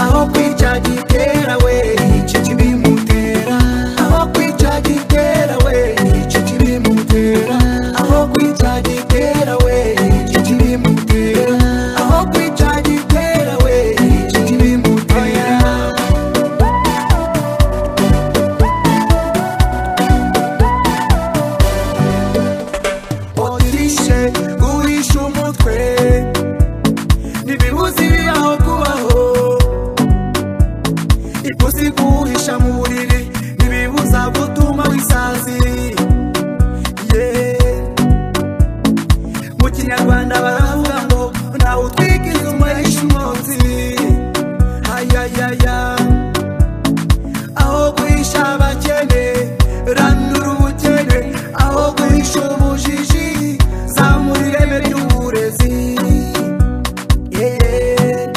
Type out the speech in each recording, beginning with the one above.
aho kwica gitera we icyo kibimutera aho kwica gitera we icyo kibimutera aho kwica gitera we icyo kibimutera aho kwica gitera we icyo kibimutera otishe guhisha umutwe ntibibuze ibiri aho kubaho ipusi guhisha mu buriri ntibibuza gutuma wisazi Yeah. mu kinyarwanda baravuga ngo ntawe utwika inzu mwahisha umwotsi ayayaya aho guhisha abakene ranura ubukene aho guhisha ubujiji zamura ireme ry'uburezi Yeah.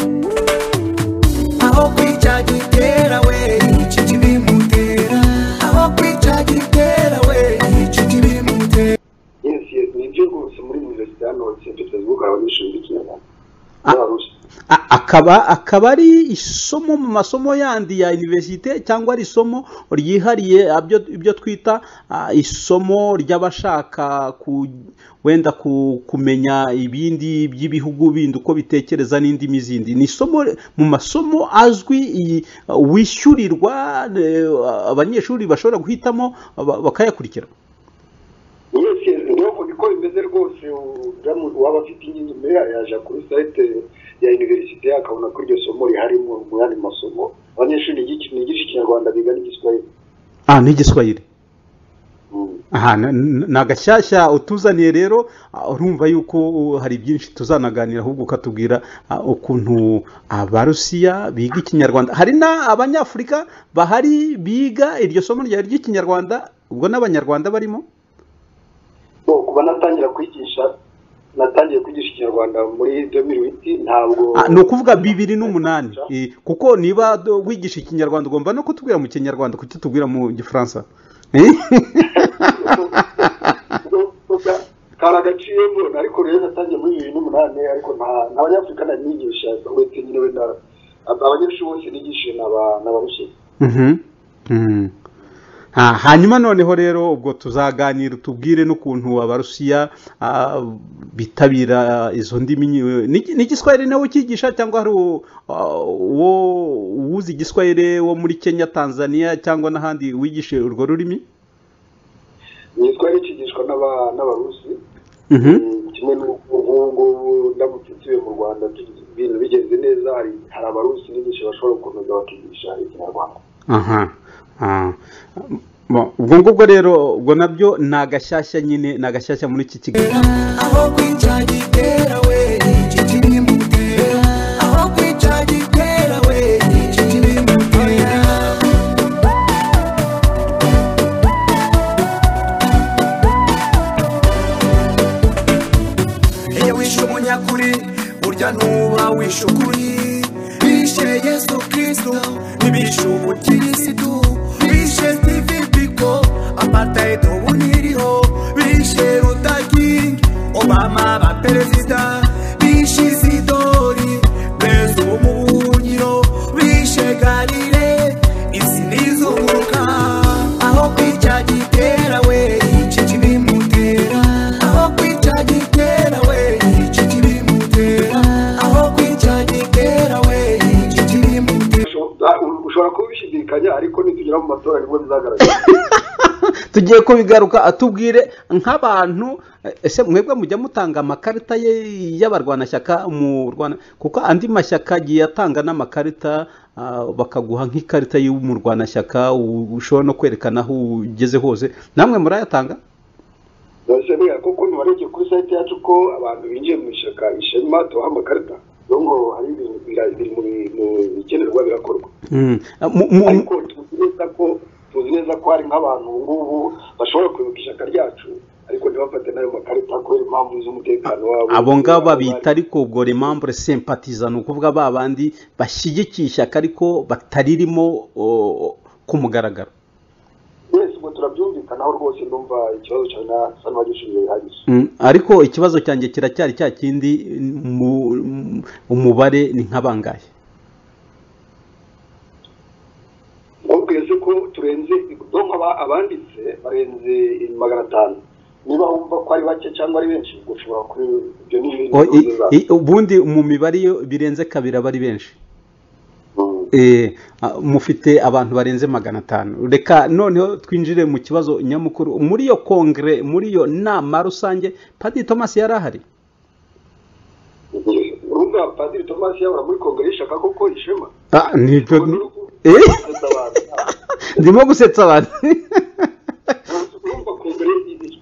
aho kwica gitera we icyo kibimutera aho kwica gitera we icyo kibimutera ni byo rwose muri universite hano sentipeza gukorera abanyeshuri b'ikinyarwanda n'abarusi A- akaba akaba ari isomo mu masomo yandi ya universite cyangwa ari isomo ryihariye abyo- ibyo twita ah, isomo ry'abashaka ku- wenda ku- kumenya ibindi by'ibihugu bindi uko bitekereza n'indimi zindi ni isomo mu masomo azwi iyi- wishyurirwa eh, abanyeshuri bashobora guhitamo ba- bakayakurikira yes yes niyo uko bimeze rwose uramutse waba afite inyuma yajya kuri sayite ya universite akabona ko iryo somo rihari mu mu yandi masomo abanyeshuri nigi- nigisha ikinyarwanda biga n'igiswahili ah n'igiswahili Mm. aha na- na- ni agashyashya utuzaniye rero ah, urumva yuko uh, hari byinshi tuzanaganira ahubwo ukatubwira ah, ukuntu abarusiya biga ikinyarwanda hari n'abanyafurika bahari biga iryo somo ryari ry'ikinyarwanda ubwo n'abanyarwanda barimo So, kuba natangira kwigisha natangiye kwigisha ikinyarwanda muri demiri witi ntabwo Ah, ni ukuvuga bibiri n'umunani Eh, kuko niba do- wigisha ikinyarwanda ugomba no kutubwira mu kinyarwanda kuki tubwira mu gifaransa kari agaciyemo ariko rero natangiye muri bibiri n'umunani ariko nta- nta banyafurika nari nigisha uretse nyine wenda aba- abanyeshuri bose nigishije ni aba- ni abarusiya Mhm. Mhm. Ha- hanyuma noneho rero ubwo tuzaganira tubwire n'ukuntu abarusiya ah, bitabira izo ndimi nyi- Ni- ni igiswahili nawe ukigisha cyangwa hari u- ah, uwo uwuzi igiswahili wo muri kenya tanzania cyangwa n'ahandi wigishe urwo rurimi nitwari kigishwa n'aba- n'abarusi Mhm. Mm, kimwe n'uko nk'ubu ngubu ndamutse nsubiye mu rwanda tugize- ibintu bigenze neza hari hari abarusi nigisha bashobora gukomeza bakigisha ikinyarwanda aha aha. Bo- ubwo ngubwo rero ubwo nabyo ni agashyashya nyine ni agashyashya muri iki kiganiro aho kwica gitera we icyo kibimutera aho kwica gitera we icyo kibimutera iyo wishe umunyakuri burya ntuba wishe ukuri bishe yesu kristo ntibishe ubukirisitu bishe steve biko apartheid ubu ntiriho bishe rutakingi obama ba perezida bishe isidori mbese ubu mu buhungiro bishe garire izi nizunguruka aho kwica gitera we icyo kibimutera aho kwica gitera we icyo kibimutera aho kwica gitera we icyo kibimutera Ushobora- ushobora kuba ubishidikanya ariko nitugera mu matora nibwo bizagaragara tugiye kubigaruka atubwire nk'abantu eh, ese mwebwe mujya mutanga amakarita ye- y'abarwanashyaka mu rwanda kuko andi mashyaka agiye atanga n'amakarita ah, bakaguha nk'ikarita y'umurwanashyaka u- ushobora no kwerekana aho ugeze hose namwe murayatanga Ndabasabira ko kuntu warebye kuri site yacu ko abantu binjiye mu ishyaka ishema tubaha amakarita rero ngo hari ibintu bira- biri mu bi- mu bikenerwa birakorwa Mm. Ah, mu- mu- ariko tuzi neza ko tuzi neza ko hari nk'abantu ubu ngubu bashobora kuyoboka ishyaka ryacu ariko ntibafate n'ayo makarita kubera impamvu z'umutekano wabo abo ngabo babita ariko ubwo remambure sempatiza ni ukuvuga ba bandi bashyigikiye ishyaka ariko bataririmo o, ku mugaragaro wese ngo turabyumvise kwibuka naho rwose ndumva ikibazo cyawe na sa n'abagishinzwe bihagije Mm, ariko ikibazo cyanjye kiracyari cya kindi mu- mu- umubare ni nka bangahe nkubwiye se ko turenze ubwonko aba- abanditse barenze magana atanu niba wumva ko ari bake cyangwa ari benshi gushobora kuri ibyo ni ibintu O- i- bihuza. i- ubundi mu mibare iyo birenze kabiri aba ari benshi Mm. Eh, a- mufite abantu barenze magana atanu reka noneho twinjire mu kibazo nyamukuru muri iyo kongere muri iyo nama rusange padiri thomas yari ahari urumva padiri tomasi yabura muri kongere y'ishaka koko ishema Ah, nibyo Urwo ni urwo- Eh, gusetsa abantu ndimo gusetsa abantu urumva kongere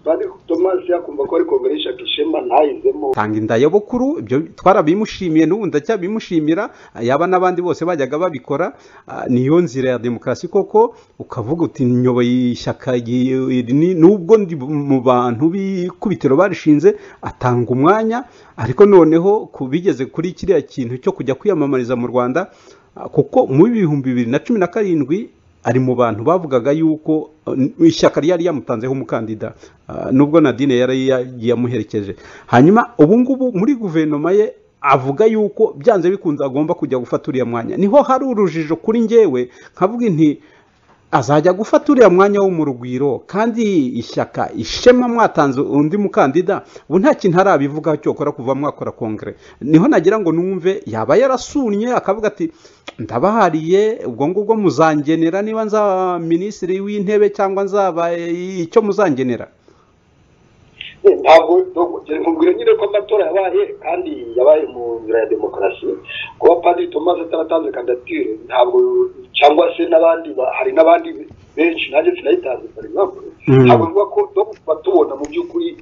padiri tomasi yakumva ko ari kongere y'ishaka ishema ntayizemo tanga indaya bukuru ibyo twarabimushimiye n'ubu ndacyabimushimira yaba n'abandi bose bajyaga babikora ah, niyo nzira ya demokarasi koko ukavuga uti nyoboye ishyaka iyi- iri ni- nubwo ndi mu bantu b'ikubitiro barishinze atanga umwanya ariko noneho ku bigeze kuri kiriya kintu cyo kujya kwiyamamariza mu rwanda ah, kuko mu bihumbi bibiri na cumi na karindwi ari mu bantu bavugaga yuko uh, ishyaka ryari yamutanzeho umukandida uh, nubwo nadine yari yagiye amuherekeje hanyuma ubu ngubu muri guverinoma ye avuga yuko byanze bikunze agomba kujya gufata uriya mwanya niho hari urujijo kuri njyewe nkavuga nti azajya gufata uriya mwanya wo mu rugwiro kandi ishyaka ishema mwatanze undi mukandida ubu nta kintu arabivugaho cyokora kuva mwakora kongere niho nagira ngo numve yaba yarasunnye akavuga ati ndabahariye ubwo ngubwo muzangenera niba nzaba minisitiri w'intebe cyangwa nzaba icyo muzangenera ntabwo nkubwira nyine ko amatora yabaye kandi yabaye mu nzira ya demokarasi kuba padiri tomasi ataratanze kandidatire ntabwo cyangwa se n'abandi ba- hari n'abandi benshi nanjye sinayitanze for example Mm. ntabwo bivuga ko no kuba tubona mu by'ukuri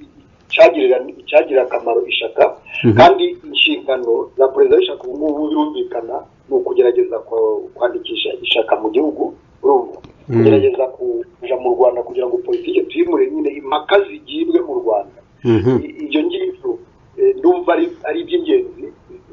icyagirira icyagirira akamaro ishaka Mhm. kandi inshingano za perezida w'ishaka ubu ngubu birumvikana ni ukugerageza kwa- kwandikisha ishaka mu gihugu urumva Mm. kugerageza kuja mu rwanda kugira ngo politiki tuyimure nyine impaka zigibwe mu rwanda I- ibyo ngibyo eh, ndumva ari ari iby'ingenzi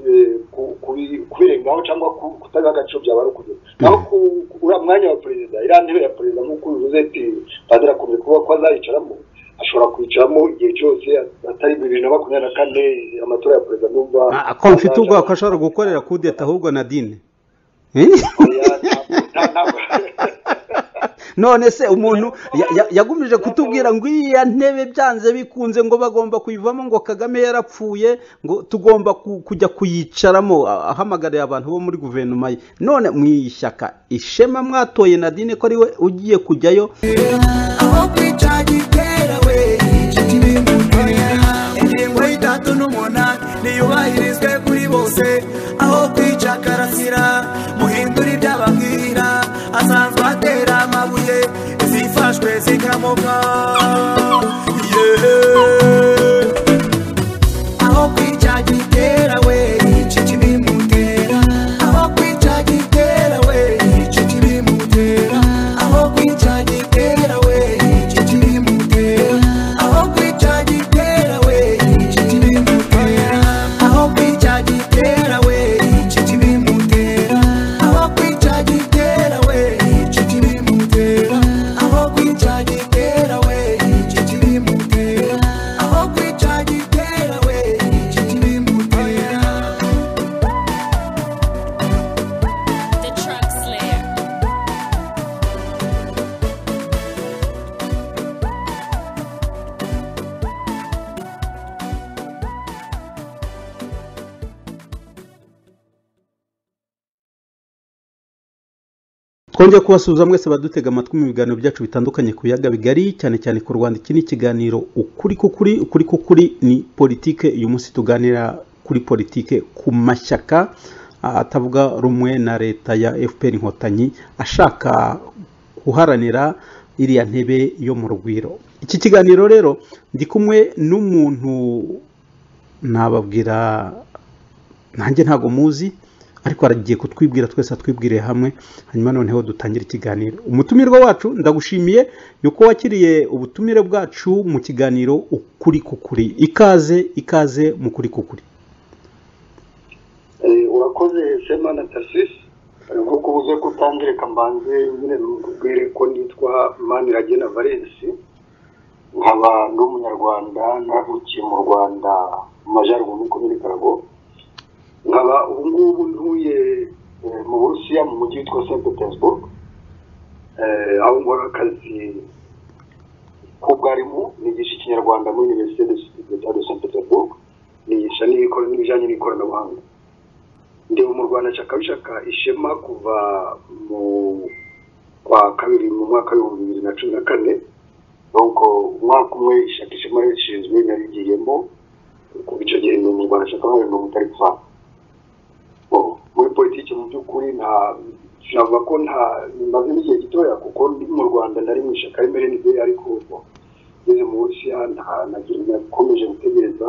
eh, ku- kubi- kubirengaho cyangwa ku- kutaga agaciro byaba ari ukugera naho ku- ku- uriya mwanya wa perezida iriya ntebe ya perezida nk'uko bivuze ati padiri akunze kuvuga ko azayicaramo ashobora kwicaramo igihe cyose atari bibiri na makumyabiri na kane amatora ya perezida ndumva Ah, ko mfite ubwoba ko ashobora gukorera kudeta ahubwo nadine Oya, nta- nta- nta- none se umuntu ya- ya- yagumije kutubwira ngo iya ntebe byanze bikunze ngo bagomba kuyivamo ngo kagame yarapfuye ngo tugomba ku- kujya kuyicaramo ah, ahamagariye abantu bo muri guverinoma ye none mu ishyaka ishema mwatoye nadine ko ariwe ugiye kujyayo aho kwica gitera we inshuti b'imbunoya ingingo y'itatu n'umunani niyubahirizwe kuri bose aho kwica karasira muhindura ibyo ababwira asanzwe atera amabuye izifashwe zikamoka yeah. aho kwica gitera we inshuti b'imutera aho kwica gitera we inshuti b'imutera aho kwica gitera we inshuti b'imutera aho kwica gitera we inshuti b'imutera aho kwica gitera we inshuti b'imutera aho kwica gitera we inshuti b'imutera aho kwica gitera we inshuti b'imutera aho kwica gitera we inshuti b'imutera The Truck Slayer. twongeye kubasuhuza mwese badutega amatwi mu biganiro byacu bitandukanye ku biyaga bigari cyane cyane ku rwanda iki ni ikiganiro ukuri k'ukuri ukuri k'ukuri ni politike uyu munsi tuganira kuri politike ku mashyaka ah, atavuga rumwe na leta ya fpr inkotanyi ashaka guharanira iriya ntebe yo mu rugwiro iki kiganiro rero ndi kumwe n'umuntu nababwira nanjye ntabwo muzi ariko aragiye kutwibwira twese atwibwire hamwe hanyuma noneho dutangire ikiganiro umutumirwa wacu ndagushimiye yuko wakiriye ubutumire bwacu mu kiganiro ukuri kukuri ikaze ikaze mu kuri kukuri Eh, urakoze sema na tarsisi nkuko ubuze kutangereka mbanze nyine nkubwire ko nitwa maniragena valensi nkaba ndi umunyarwanda navukiye mu rwanda mu majyaruguru muri komini karago nkaba ubu ngubu ntuye eh, mu burusiya mu mujyi witwa st petersburg Eh, aho nkora akazi k'ubwarimu nigisha ikinyarwanda muri universite de Saint- de st petersburg nigisha n'ibikora- n'ibijyanye n'ikoranabuhanga ndi mu rwanda nshaka bishaka ishema kuva mu kwa kabiri mu mwaka w'ibihumbi bibiri na cumi na kane nuko umwaka umwe ishaka ishema rishinzwe narigiyemo kuva icyo gihe ndi mu rwanda nshaka nk'abantu mirongo itari kuvanga Oh, muri politiki mu by'ukuri nta navuga ko nta bimaze n'igihe gitoya kuko ndi mu rwanda nari mu ishyaka emerenide ariko ubu ngeze mu burusiya nta nagira nakomeje gutegereza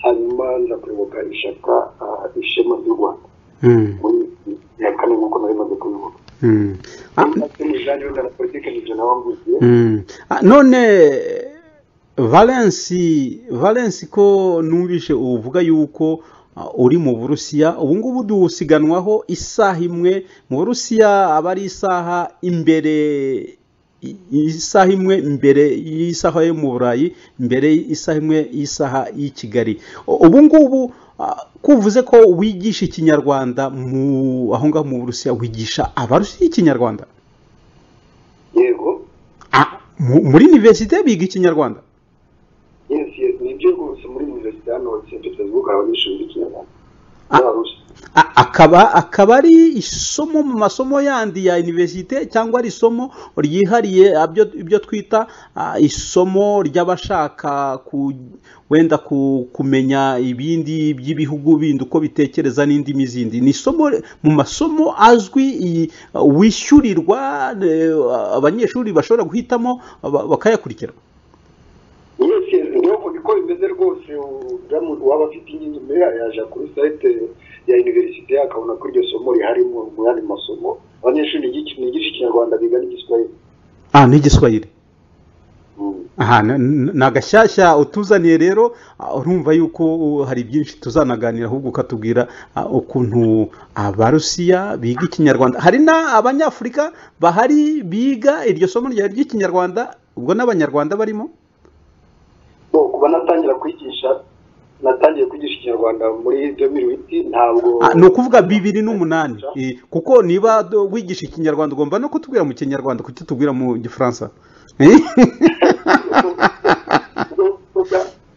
hanyuma nza kuyoboka ishyaka ah, ishema ry'u rwanda Mm, muri ya kane nk'uko nari maze kubivuga mm. Ah, imijanire y'urwanda politiki nibyo nawamvugiye Mm. Ah, none valensi valensi ko numvise uvuga yuko ah, uri mu burusiya ubu ngubu dusiganwaho isaha imwe mu burusiya aba ari isaha imbere i- isaha imwe mbere y'isaha yo mu burayi mbere y'isaha imwe y'isaha y'i kigali U- ubu ngubu ah, kuvuze ko wigisha ikinyarwanda mu aho ngaho mu burusiya wigisha abarusiya ikinyarwanda yego Ah, mu- muri universite biga ikinyarwanda yes yes nibyo rwose muri universite hano st petersburg abanyeshuri b'ikinyarwanda Ah. b'abarusi A- akaba akaba ari isomo mu masomo yandi ya universite cyangwa ari isomo ryihariye abyo ibyo twita ah, isomo ry'abashaka ku, wenda ku, kumenya ibindi by'ibihugu bindi uko bitekereza n'indimi zindi ni isomo mu masomo azwi iyi- wishyurirwa eh, abanyeshuri bashobora guhitamo ba- bakayakurikira yes yes niyo uko bimeze rwose uramutse waba afite inkingi imbere yayo yaje kuri sayite ya universite akabona ko iryo somo rihari mu mu yandi masomo abanyeshuri bigi- bigisha ikinyarwanda biga n'igiswahili ah, ni igiswahili Mm. aha na- na- ni agashyashya utuzaniye rero ah, urumva yuko uh, hari byinshi tuzanaganira ahubwo ukatubwira ah, ukuntu abarusiya biga ikinyarwanda hari n'abanyafurika bahari biga iryo somo rya- ry'ikinyarwanda ubwo n'abanyarwanda barimo so kuba natangira kwigisha natangiye kwigisha ikinyarwanda muri domiri witi ntabwo Ah, ni ukuvuga bibiri n'umunani Eh, kuko niba do- wigisha ikinyarwanda ugomba no kutubwira mu kinyarwanda kuki tubwira mu gifaransa Eh?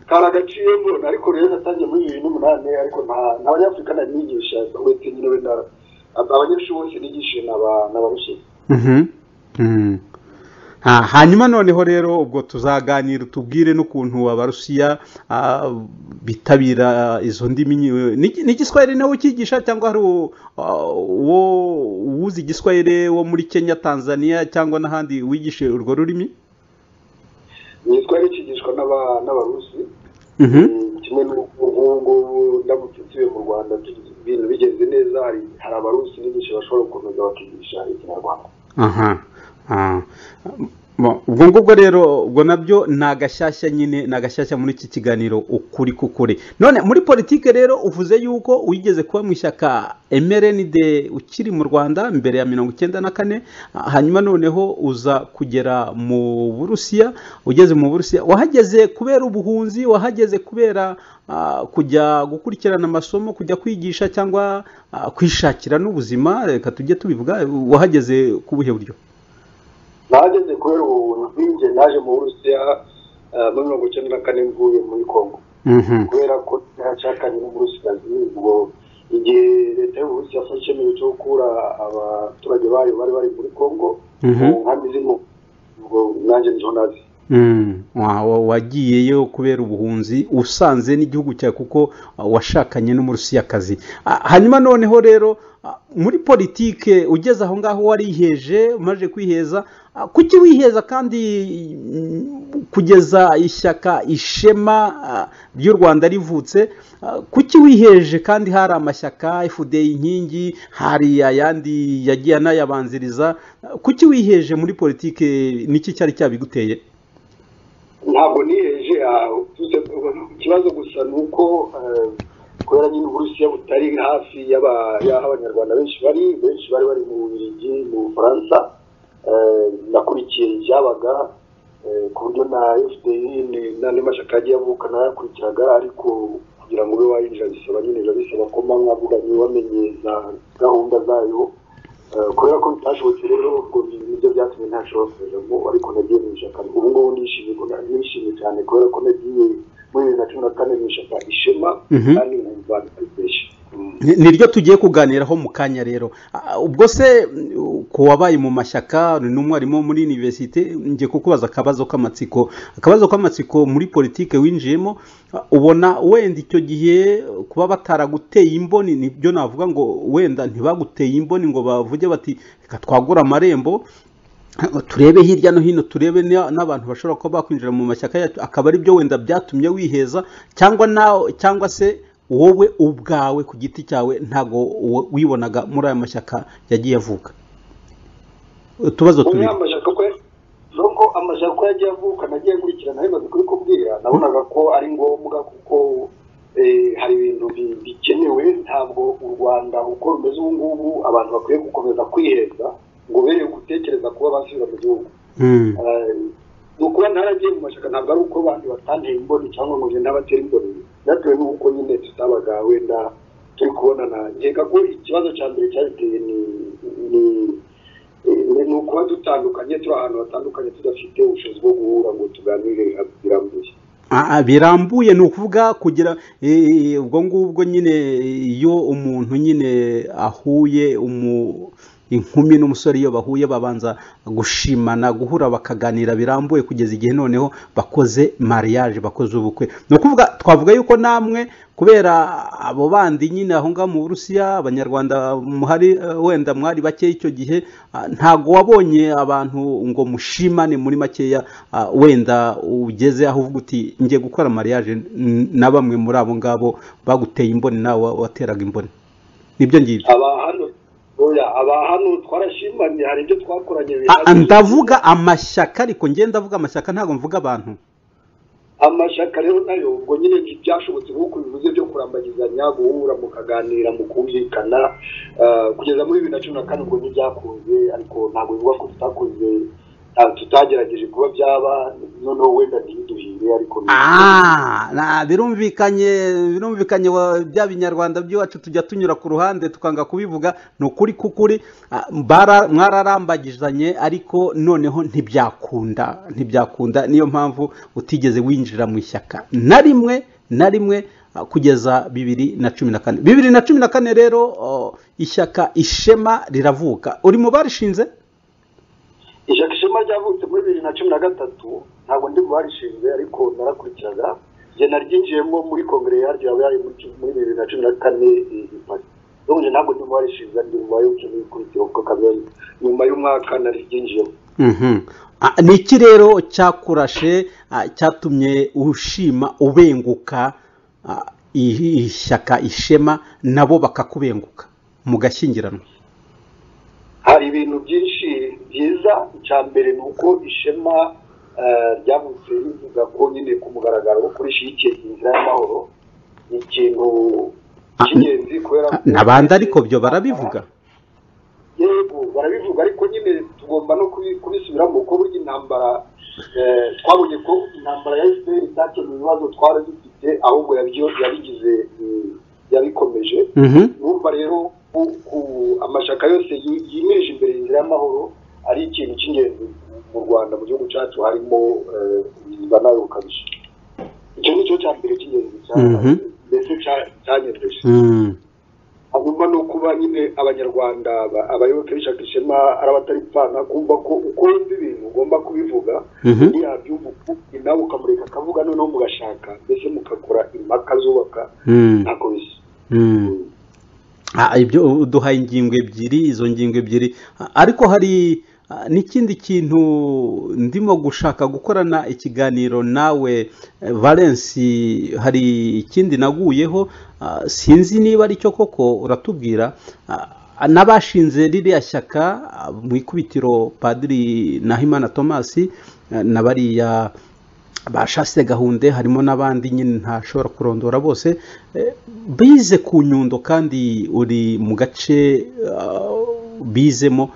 kari agaciro mbona ariko rero natangiye muri bibiri n'umunani ariko nta nta banyafurika nari nigisha wese nyine wenda abanyeshuri bose nigishije ni aba- ni abarusiya Mhm. Mhm. Ah, hanyuma noneho rero ubwo tuzaganira tubwire n'ukuntu abarusiya ah, bitabira izo ndimi nyi- ni ni igiswahili nawe ukigisha cyangwa hari u- ah, uwo uwuzi igiswahili wo muri kenya tanzania cyangwa n'ahandi wigisha urwo rurimi nitwa rikigishwa n'aba- n'abarusi Mhm. Mm, kimwe n'uko nk'ubu ngubu ndamutse nsubiye mu rwanda tugize ibintu bigenze neza hari hari abarusi n'ibyinshi bashobora gukomeza bakigisha ikinyarwanda aha Ah. Bo- ubwo ngubwo rero ubwo nabyo ni agashyashya nyine ni agashyashya muri iki kiganiro ukuri kukuri none muri politike rero uvuze yuko wigeze kuba mu ishyaka mrnd ukiri mu rwanda mbere ya mirongo icyenda na kane ah, hanyuma noneho uza kugera mu burusiya ugeze mu burusiya wahageze kubera ubuhunzi wahageze kubera ah, kujya gukurikirana amasomo kujya kwigisha cyangwa ah, kwishakira n'ubuzima reka tujye tubivuga wahageze ku buhe buryo nahageze kubera ubuhunzi njye naje mu burusiya eh, muri mirongo icyenda na kane mvuye muri kongo Mhm. kubera ko ntashakanye n'uburusikazi ubwo igihe leta y'uburusi yafashe icyemezo cyo gukura abaturage bayo bari bari muri kongo Mhm. mu nkambi zirimo ubwo nanjye niho nazi Mm, wa- wa- wagiyeyo kubera ubuhunzi usanze n'igihugu cyawe kuko ah, washakanye n'umurusiyakazi Ah, hanyuma noneho rero ah, muri politike ugeze aho ngaho wariheje umaze kwiheza ah, kuki wiheza kandi mm, kugeza ishyaka ishema ah, ry'u rwanda rivutse ah, kuki wiheje kandi hari amashyaka fda inkingi hari ayandi yagiye anayabanziriza Ah, kuki wiheje muri politike niki cyari cyabiguteye ntabwo niheje aho Tuze- ikibazo gusa ni uko eh, kubera nyine uburusiya butari hafi y'aba- y'aho abanyarwanda benshi bari benshi bari bari mu bubiligi mu bufaransa Eh, nakurikiye ibyabaga eh, ku buryo na fpr ni- n'andi mashyaka yagiye avuka nayakurikiraga ariko kugira ngo ube wayinjira bisaba nyine biba bisaba ko mba mwavuganye wamenye za gahunda zayo Eh, kubera ko bitashobotse rero ubwo bintu nibyo byatumye ntashobora kujyamo ariko nagiye mu ishyaka ubu ngubu nishimiye ko na- nishimiye cyane kubera ko nagiye muri bibiri na cumi na kane mu ishyaka ishema Mhm. kandi nkumva bitesha Ni- niryo tugiye kuganiraho mu kanya rero Ah, ubwo se mm, ku wabaye mu mashyaka ni n'umwarimu wo muri univerisite ngiye kukubaza akabazo k'amatsiko akabazo k'amatsiko muri politike winjiyemo ah, ubona wenda icyo gihe kuba bataraguteye imboni nibyo navuga ngo wenda ntibaguteye imboni ngo bavuge bati reka twagura amarembo turebe hirya no hino turebe na- n'abantu bashobora kuba bakwinjira mu mashyaka yacu akaba ari byo wenda byatumye wiheza cyangwa nawe cyangwa se wowe ubwawe ku giti cyawe ntabwo wo- wibonaga muri aya mashyaka yagiye avuka utubazo muri tubiri ya mashyaka kwe nuko amashyaka uko yagiye avuka nagiye nkurikirana bimaze kuri kubwira nabonaga ko ari ngombwa kuko eh, hari ibintu bi- bikenewe ntabwo u rwanda uko rumeze ubu ngubu abantu bakwiye gukomeza kwiheza ngo bere gutekereza kuba basubira mu gihugu Mm. Eh, ni ukuri ntaragiye mu mashyaka ntabwo ari uko abantu batanteye imboni cyangwa ngo ngende abatera imboni byatewe n'uko nyine tutabaga wenda turi kubonana nkeka ko ikibazo cya mbere cyabiteye ni ni eh, ni ukuba dutandukanye turi ahantu hatandukanye tudafite ubushobozi bwo guhura ngo tuganire birambuye Ah, ah, birambuye ni ukuvuga kugira eh, ubwo ngubwo nyine iyo umuntu nyine ahuye umu inkumi n'umusore iyo bahuye babanza gushimana guhura bakaganira birambuye kugeza igihe noneho bakoze mariage bakoze ubukwe ni ukuvuga twavuga yuko namwe kubera abo bandi nyine aho ngaho mu burusiya abanyarwanda muhari eh, wenda mwari bake icyo gihe ah, ntago wabonye abantu ngo mushimane muri makeya ah, wenda ugeze aho uvuga uti ngiye gukora mariage n- na bamwe muri abo ngabo baguteye imboni nawe wa- wateraga imboni nibyo ngibyo aba hano oya aba hano twarashimanye hari ibyo twakoranye Ah, ah, bihagije. ndavuga amashyaka ariko ngenda avuga amashyaka ntabwo mvuga abantu amashyaka rero nayo ubwo nyine ntibyashobotse nk'uko bivuze byo kurambagizanya guhura mukaganira mu kumvikana eh, kugeza muri bibiri na cumi na kane ubwo ntibyakunze ariko ntabwo bivuga ko tutakunze ntabwo tutagerageje kuba byaba noneho wenda ntibiduhire ariko ni- Ah, na- birumvikanye birumvikanye wa- bya binyarwanda by'iwacu tujya tunyura ku ruhande tukanga kubivuga ni ukuri kukuri ah, bara- mwararambagizanye ariko noneho ntibyakunda ntibyakunda niyo mpamvu utigeze winjira mu ishyaka na rimwe na rimwe ah, kugeza bibiri na cumi na kane bibiri na cumi na kane rero oh, ishyaka ishema riravuka uri mu barishinze ishyaka ishema ryavutse muri bibiri na cumi na gatatu ntabwo ndi mu barishinze ariko narakurikiraga njye naryinjiyemo muri kongere yaryo yaba yari muri cumi- muri bibiri na cumi na kane i i Paris n'ubu njye ntabwo ndi mu barishinze ndi mu bayoboke n'ibikurikiyeho kuko kamere nyuma y'umwaka nariryinjiyemo Mhm. Ah, ni iki rero cyakurashe ah, cyatumye ushima ubenguka ah, i- ishyaka ishema nabo bakakubenguka mugashyingiranwa hari ibintu byinshi byiza icya mbere ni uko ishema eh, ryavutse rivuga ko nyine ku mugaragaro ko rishyigikiye inzira y'amahoro ni ikintu cy'ingenzi kubera Ah, ko- n'abandi ariko byo barabivuga yego barabivuga ariko nyine tugomba no kubi- kubisubiramo kuko burya intambara eh, twabonye ko intambara ya efuperi itakemuye ibibazo twari dufite ahubwo yabyo- yabigize mm, yabikomeje Mhm. urumva rero ku- ku- amashyaka yose yi- yimeje imbere inzira y'amahoro ari ikintu cy'ingenzi mu rwanda mu gihugu cyacu harimo eh, ubuzima nawe bukabije icyo ni cyo cya mbere cy'ingenzi cya- Mhm. mbese cya- cyanyemeje Mm. hagomba no kuba nyine abanyarwanda ba- abayoboke b'ishyaka ishema ari abataripfana kumva ko uko wumva ibintu ugomba kubivuga Mhm. yabyumva nawe ukamureka akavuga noneho mugashaka mbese mugakora impaka zubaka Mm. ntako bisa Mm. Ah, ibyo uduhaye ingingo ebyiri izo ngingo ebyiri Ah, ariko hari ah, n'ikindi kintu ndimo gushaka gukorana ikiganiro nawe eh, valence hari ikindi naguyeho ah, sinzi niba ari cyo koko uratubwira Ah, n'abashinze ririya shyaka ah, mu ikubitiro padiri nahimana thomas ah, na bariya ba Chaste gahunde harimo n'abandi nyine ntashobora kurondora bose eh, bize ku nyundo kandi uri mu gace ah, bizemo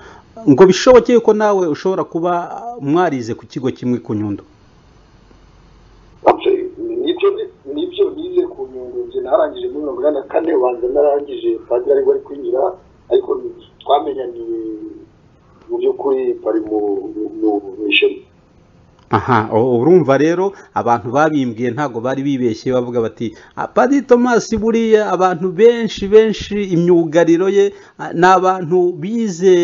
ngo bishoboke yuko nawe ushobora kuba mwarize ku kigo kimwe ku nyundo Ati, nibyo nibyo nize ku nyungu njye narangije muri mirongo inani na kane banza narangije padiri ariko ari kwinjira ariko twamenyaniye mu by'ukuri bari mu mu mu ishema aha ubu urumva rero abantu babimbwiye ntabwo bari bibeshye bavuga bati apadi tomasi buriya abantu benshi benshi imyugariro ye ah, ni abantu bize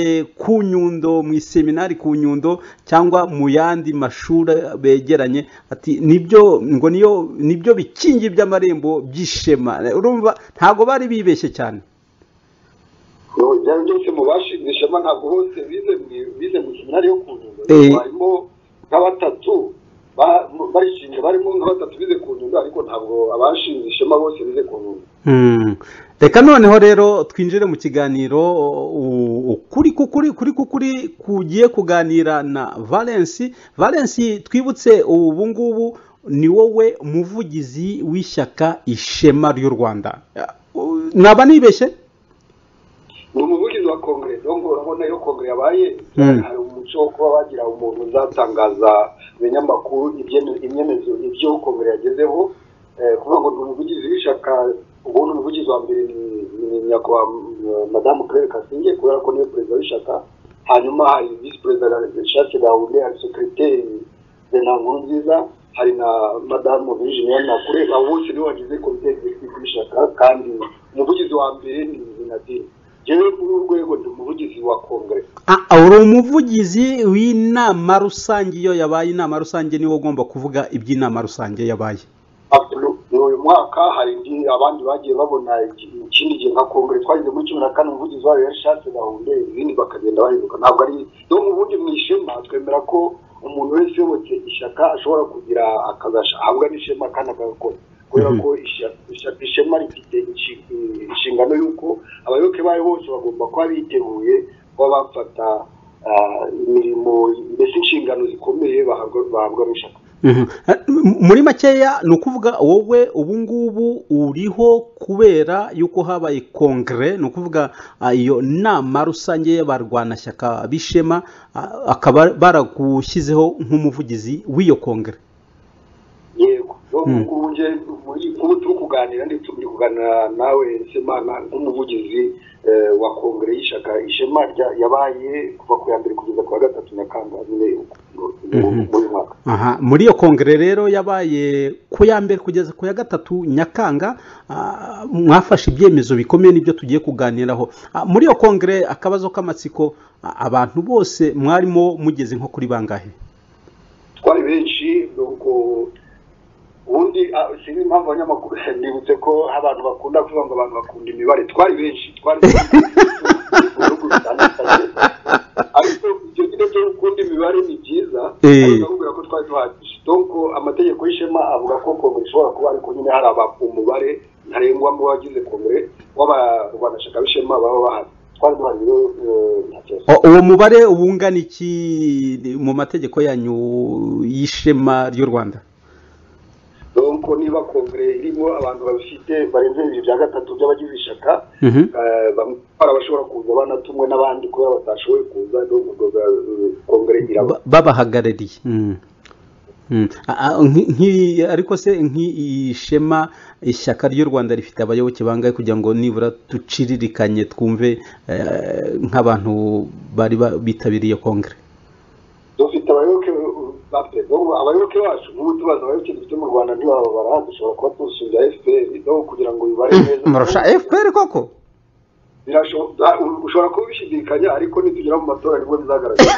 ku nyundo mu iseminari ku nyundo cyangwa mu yandi mashuri begeranye ati nibyo ngo niyo nibyo bikingi by'amarembo by'ishema urumva ntabwo bari bibeshye cyane Ngo byari byose mu bashinze ishema ntabwo bose bize mu- bize mu seminari yo ku nyungu Eh. harimo nka batatu ba- barishinze barimo nka batatu bize ku nyungu ariko ntabwo abashinze ishema bose bize ku nyungu Hmm. reka noneho rero twinjire mu kiganiro u- ukuri kukuri kuri kukuri kugiye kuganira na valensi valensi twibutse ubu ngubu ni wowe muvugizi w'ishyaka ishema ry'u rwanda Uh, naba nibeshye ni umuvugizi wa kongere donc urabona iyo kongere yabaye Mm. hari umuco wo kuba bagira umuntu uzatangaza ibinyamakuru ibyene- ibyemezo ibyo kongere yagezeho Eh, kuvuga ngo ni umuvugizi w'ishyaka ubundi umuvugizi wa mbere ni- ni nyakubahwa eh, madamu claire kasinge kubera ko niwe perezida w'ishyaka hanyuma hari visi perezida shake gahunde hari sekiriteri bena nkuru nziza hari na madamu virginia nakure abo bose nibo bagize komite y'ubutegetsi bw'ishyaka kandi umuvugizi wa mbere ni ni nadine jewe muri uru rwego ndi umuvugizi wa kongere Ah, ah, uri umuvugizi w'inama rusange iyo yabaye inama rusange niwe ugomba kuvuga iby'inama rusange yabaye Abdul- uyu mwaka hari indi abandi bagiye babona iki- ikindi gihe nka kongere twageze muri cumi na kane umuvugizi wayo yashatse gahunda izindi bakagenda bahinduka ntabwo ari donc ubundi mu ishema twemera ko umuntu wese uyobotse ishyaka ashobora kugira akazasha ahabwa n'ishema kandi agakora kubera Mhm. ko ishya- ishya- ishema rifite inshi- inshingano y'uko abayoboke bayo bose bagomba kuba biteguye kuba bafata ah, imirimo mbese inshingano zikomeye bahabwa- bahabwa n'ishyaka Mhm. Eh, m- muri makeya ni ukuvuga wowe ubu ngubu uriho kubera yuko habaye kongere ni ukuvuga ah, iyo nama rusange y'abarwanashyaka b'ishema ah, akaba baragushyizeho nk'umuvugizi w'iyo kongere yego Mm. ubu njye muri- kuba turi kuganira ndetse turi kuganira nawe semana nk'umuvugizi eh, wa kongere y'ishyaka ishema rya- yabaye kuva ku ya mbere kugeza ku ya gatatu nyakanga nyine Mhm. muri mwaka aha muri iyo kongere rero yabaye ku ya mbere kugeza ku ya gatatu nyakanga ah, mwafashe ibyemezo bikomeye n'ibyo tugiye kuganiraho Ah, muri iyo kongere akabazo k'amatsiko ah, abantu bose mwarimo mugeze nko kuri bangahe twari benshi nuko ubundi ah, sinzi impamvu abanyamakuru nibutse ko abantu bakunda kuvuga ngo abantu bakunda imibare twari benshi twari benshi mu bihugu bitandukanye ariko ibyo nyine byo gukunda imibare ni byiza Eh. ariko ndakubwira ko twari duhagije donc amategeko y'ishema avuga ko kongere ishobora kuba ariko nyine hari aba- umubare ntarengwa mu bagize kongere w'abarwanashyaka b'ishema baba bahari twari duhari rero eh, nta kibazo O- uwo mubare uba ungana iki mu mategeko yanyu y'ishema ry'u rwanda donc niba kongere irimo abantu babifite barenze bibiri bya gatatu by'abagize ishyaka Mhm. eh, bamwe hari abashobora kuza banatumwe n'abandi kubera batashoboye kuza donc ubwo bwa- eh, kongere iraba Ba- babahagarariye Mm. Mm. A- a- nki- nki- ariko se nk'ishema ishyaka ry'u rwanda rifite abayoboke bangahe kugira ngo nibura duciririkanye twumve eh, nk'abantu bari ba- bitabiriye kongere dufite abayoboke bape donc abayoboke bacu nk'ubu tubaza abayoboke dufite mu rwanda ntibarababara dushobora kuba tusubiza fpr donc kugira ngo bibare neza murusha fpr koko birashoboka ushobora kuba ubishidikanya ariko nitugera mu matora nibwo bizagaragara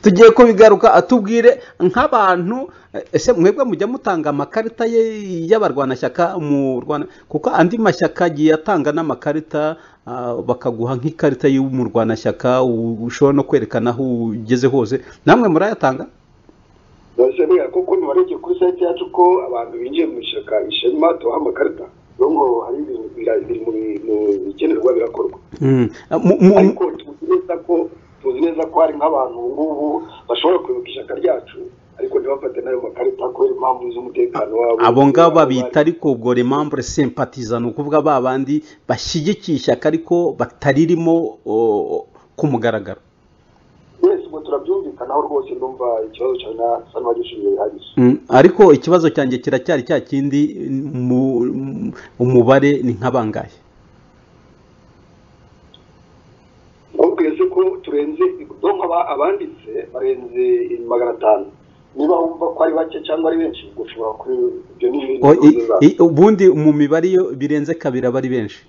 tugiye kubigaruka atubwire nk'abantu eh, ese mwebwe mujya mutanga amakarita ye- y'abarwanashyaka mu rwanda kuko andi mashyaka agiye atanga n'amakarita ah, bakaguha nk'ikarita y'umurwanashyaka u- ushobora no kwerekana aho ugeze hose namwe murayatanga Ndabasha niga kuko ntibarebye kuri site yacu ko abantu binjiye mu ishyaka ishema tubaha amakarita ngo hari ibintu bira- biri mu bi- mu bikenerwa birakorwa Mm. Ah, mu- mu- ariko tuzi neza ko tuzi neza ko hari nk'abantu ubu ngubu bashobora kuyoboka ishyaka ryacu ariko ntibafate n'ayo makarita kubera impamvu z'umutekano wabo abo ngabo babita ariko ubwo remambure sempatiza ni ukuvuga ba bandi bashyigikiye ishyaka ariko bataririmo o, o, ku mugaragaro wese ubwo turabyumvikanaho rwose ndumva ikibazo cyawe na sano wagishingiye bihagije Mm, ariko ikibazo cyanjye kiracyari cya kindi mu- mu- umubare ni nka bangahe Namubwiye se ko turenze donka abanditse barenze magana atanu niba wumva ko ari bake cyangwa ari benshi ubwo ushobora kuri ibyo ni ibintu O, i- biza. i- ubundi mu mibare iyo birenze kabiri aba ari benshi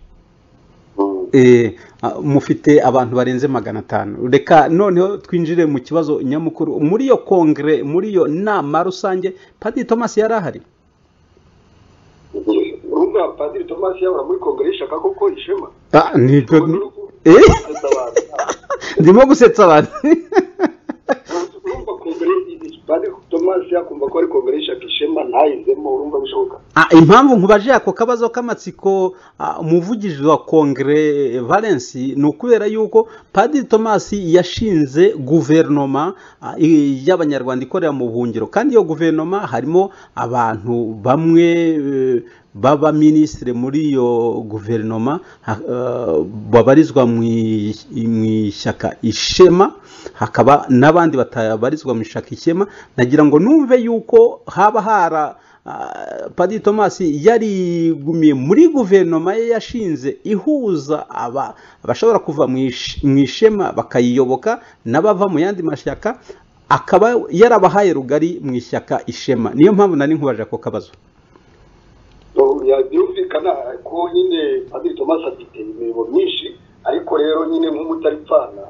Mm. Eh, a- mufite abantu barenze magana atanu reka noneho twinjire mu kibazo nyamukuru muri iyo kongere muri iyo nama rusange padiri thomas yari ahari urumva padiri tomasi yabura muri kongere y'ishaka koko ishema Ah, nibyo Eh, Gusetsa abantu. ndimo gusetsa abantu urumva kongere padiri tomasi yakumva ko ari kongere y'ishaka ishema ntayizemo urumva bishoboka Ah, impamvu nkubaje ako kabazo k'amatsiko ah, umuvugizi wa kongere valence ni ukubera yuko padiri thomas yashinze guverinoma ah, i- y'abanyarwanda ikorera mu buhungiro kandi iyo guverinoma harimo abantu bamwe eh, b'abaminisitiri muri iyo guverinoma ha- eh, babarizwa mu i- mu ishyaka ishema hakaba n'abandi batabarizwa mu ishyaka ishema nagira ngo numve yuko haba hara Ah, padiri thomas yarigumiye muri guverinoma ye yashinze ihuza aba abashobora kuva mu ish- mu ishema bakayiyoboka n'abava mu yandi mashyaka akaba yarabahaye rugari mu ishyaka ishema niyo mpamvu nari nkubaje ako kabazo So, yabyumvikana ko nyine padiri tomasi afite imirimo myinshi ariko rero nyine nk'umutaripfana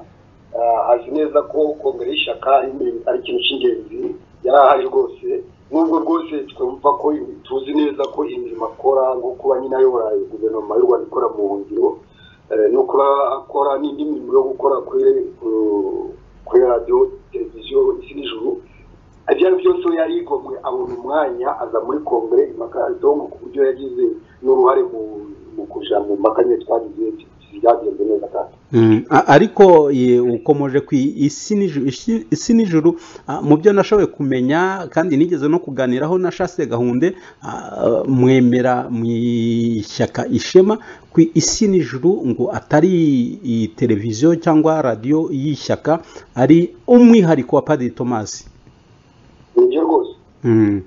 ah, azi neza ko kongere y'ishyaka ime- ari ikintu cy'ingenzi yari ahari rwose nubwo rwose twumva ko im- tuzi neza ko imirimo akora nko kuba nyine ayobora guverinoma y'u rwanda ikora mu buhungiro eh, no kuba akora n'indi mirimo yo gukora kuri ku- kuri radiyo televiziyo isi n'ijuru ibyo ari byo byose we yarigomwe abona umwanya aza muri kongere impaka donko ku buryo yagize n'uruhare mu mu kuja mu mpaka nyine twagize byagenze neza kandi Mm, a- ariko ye, ukomoje ku isi n'ijuru- isi- isi n'ijuru ah, mu byo nashoboye kumenya kandi nigeze no kuganiraho na shase gahunde ah, mwemera mu ishyaka ishema ku isi n'ijuru ngo atari i- televiziyo cyangwa radiyo y'ishyaka ari umwihariko wa padiri tomasi nibyo rwose Mm.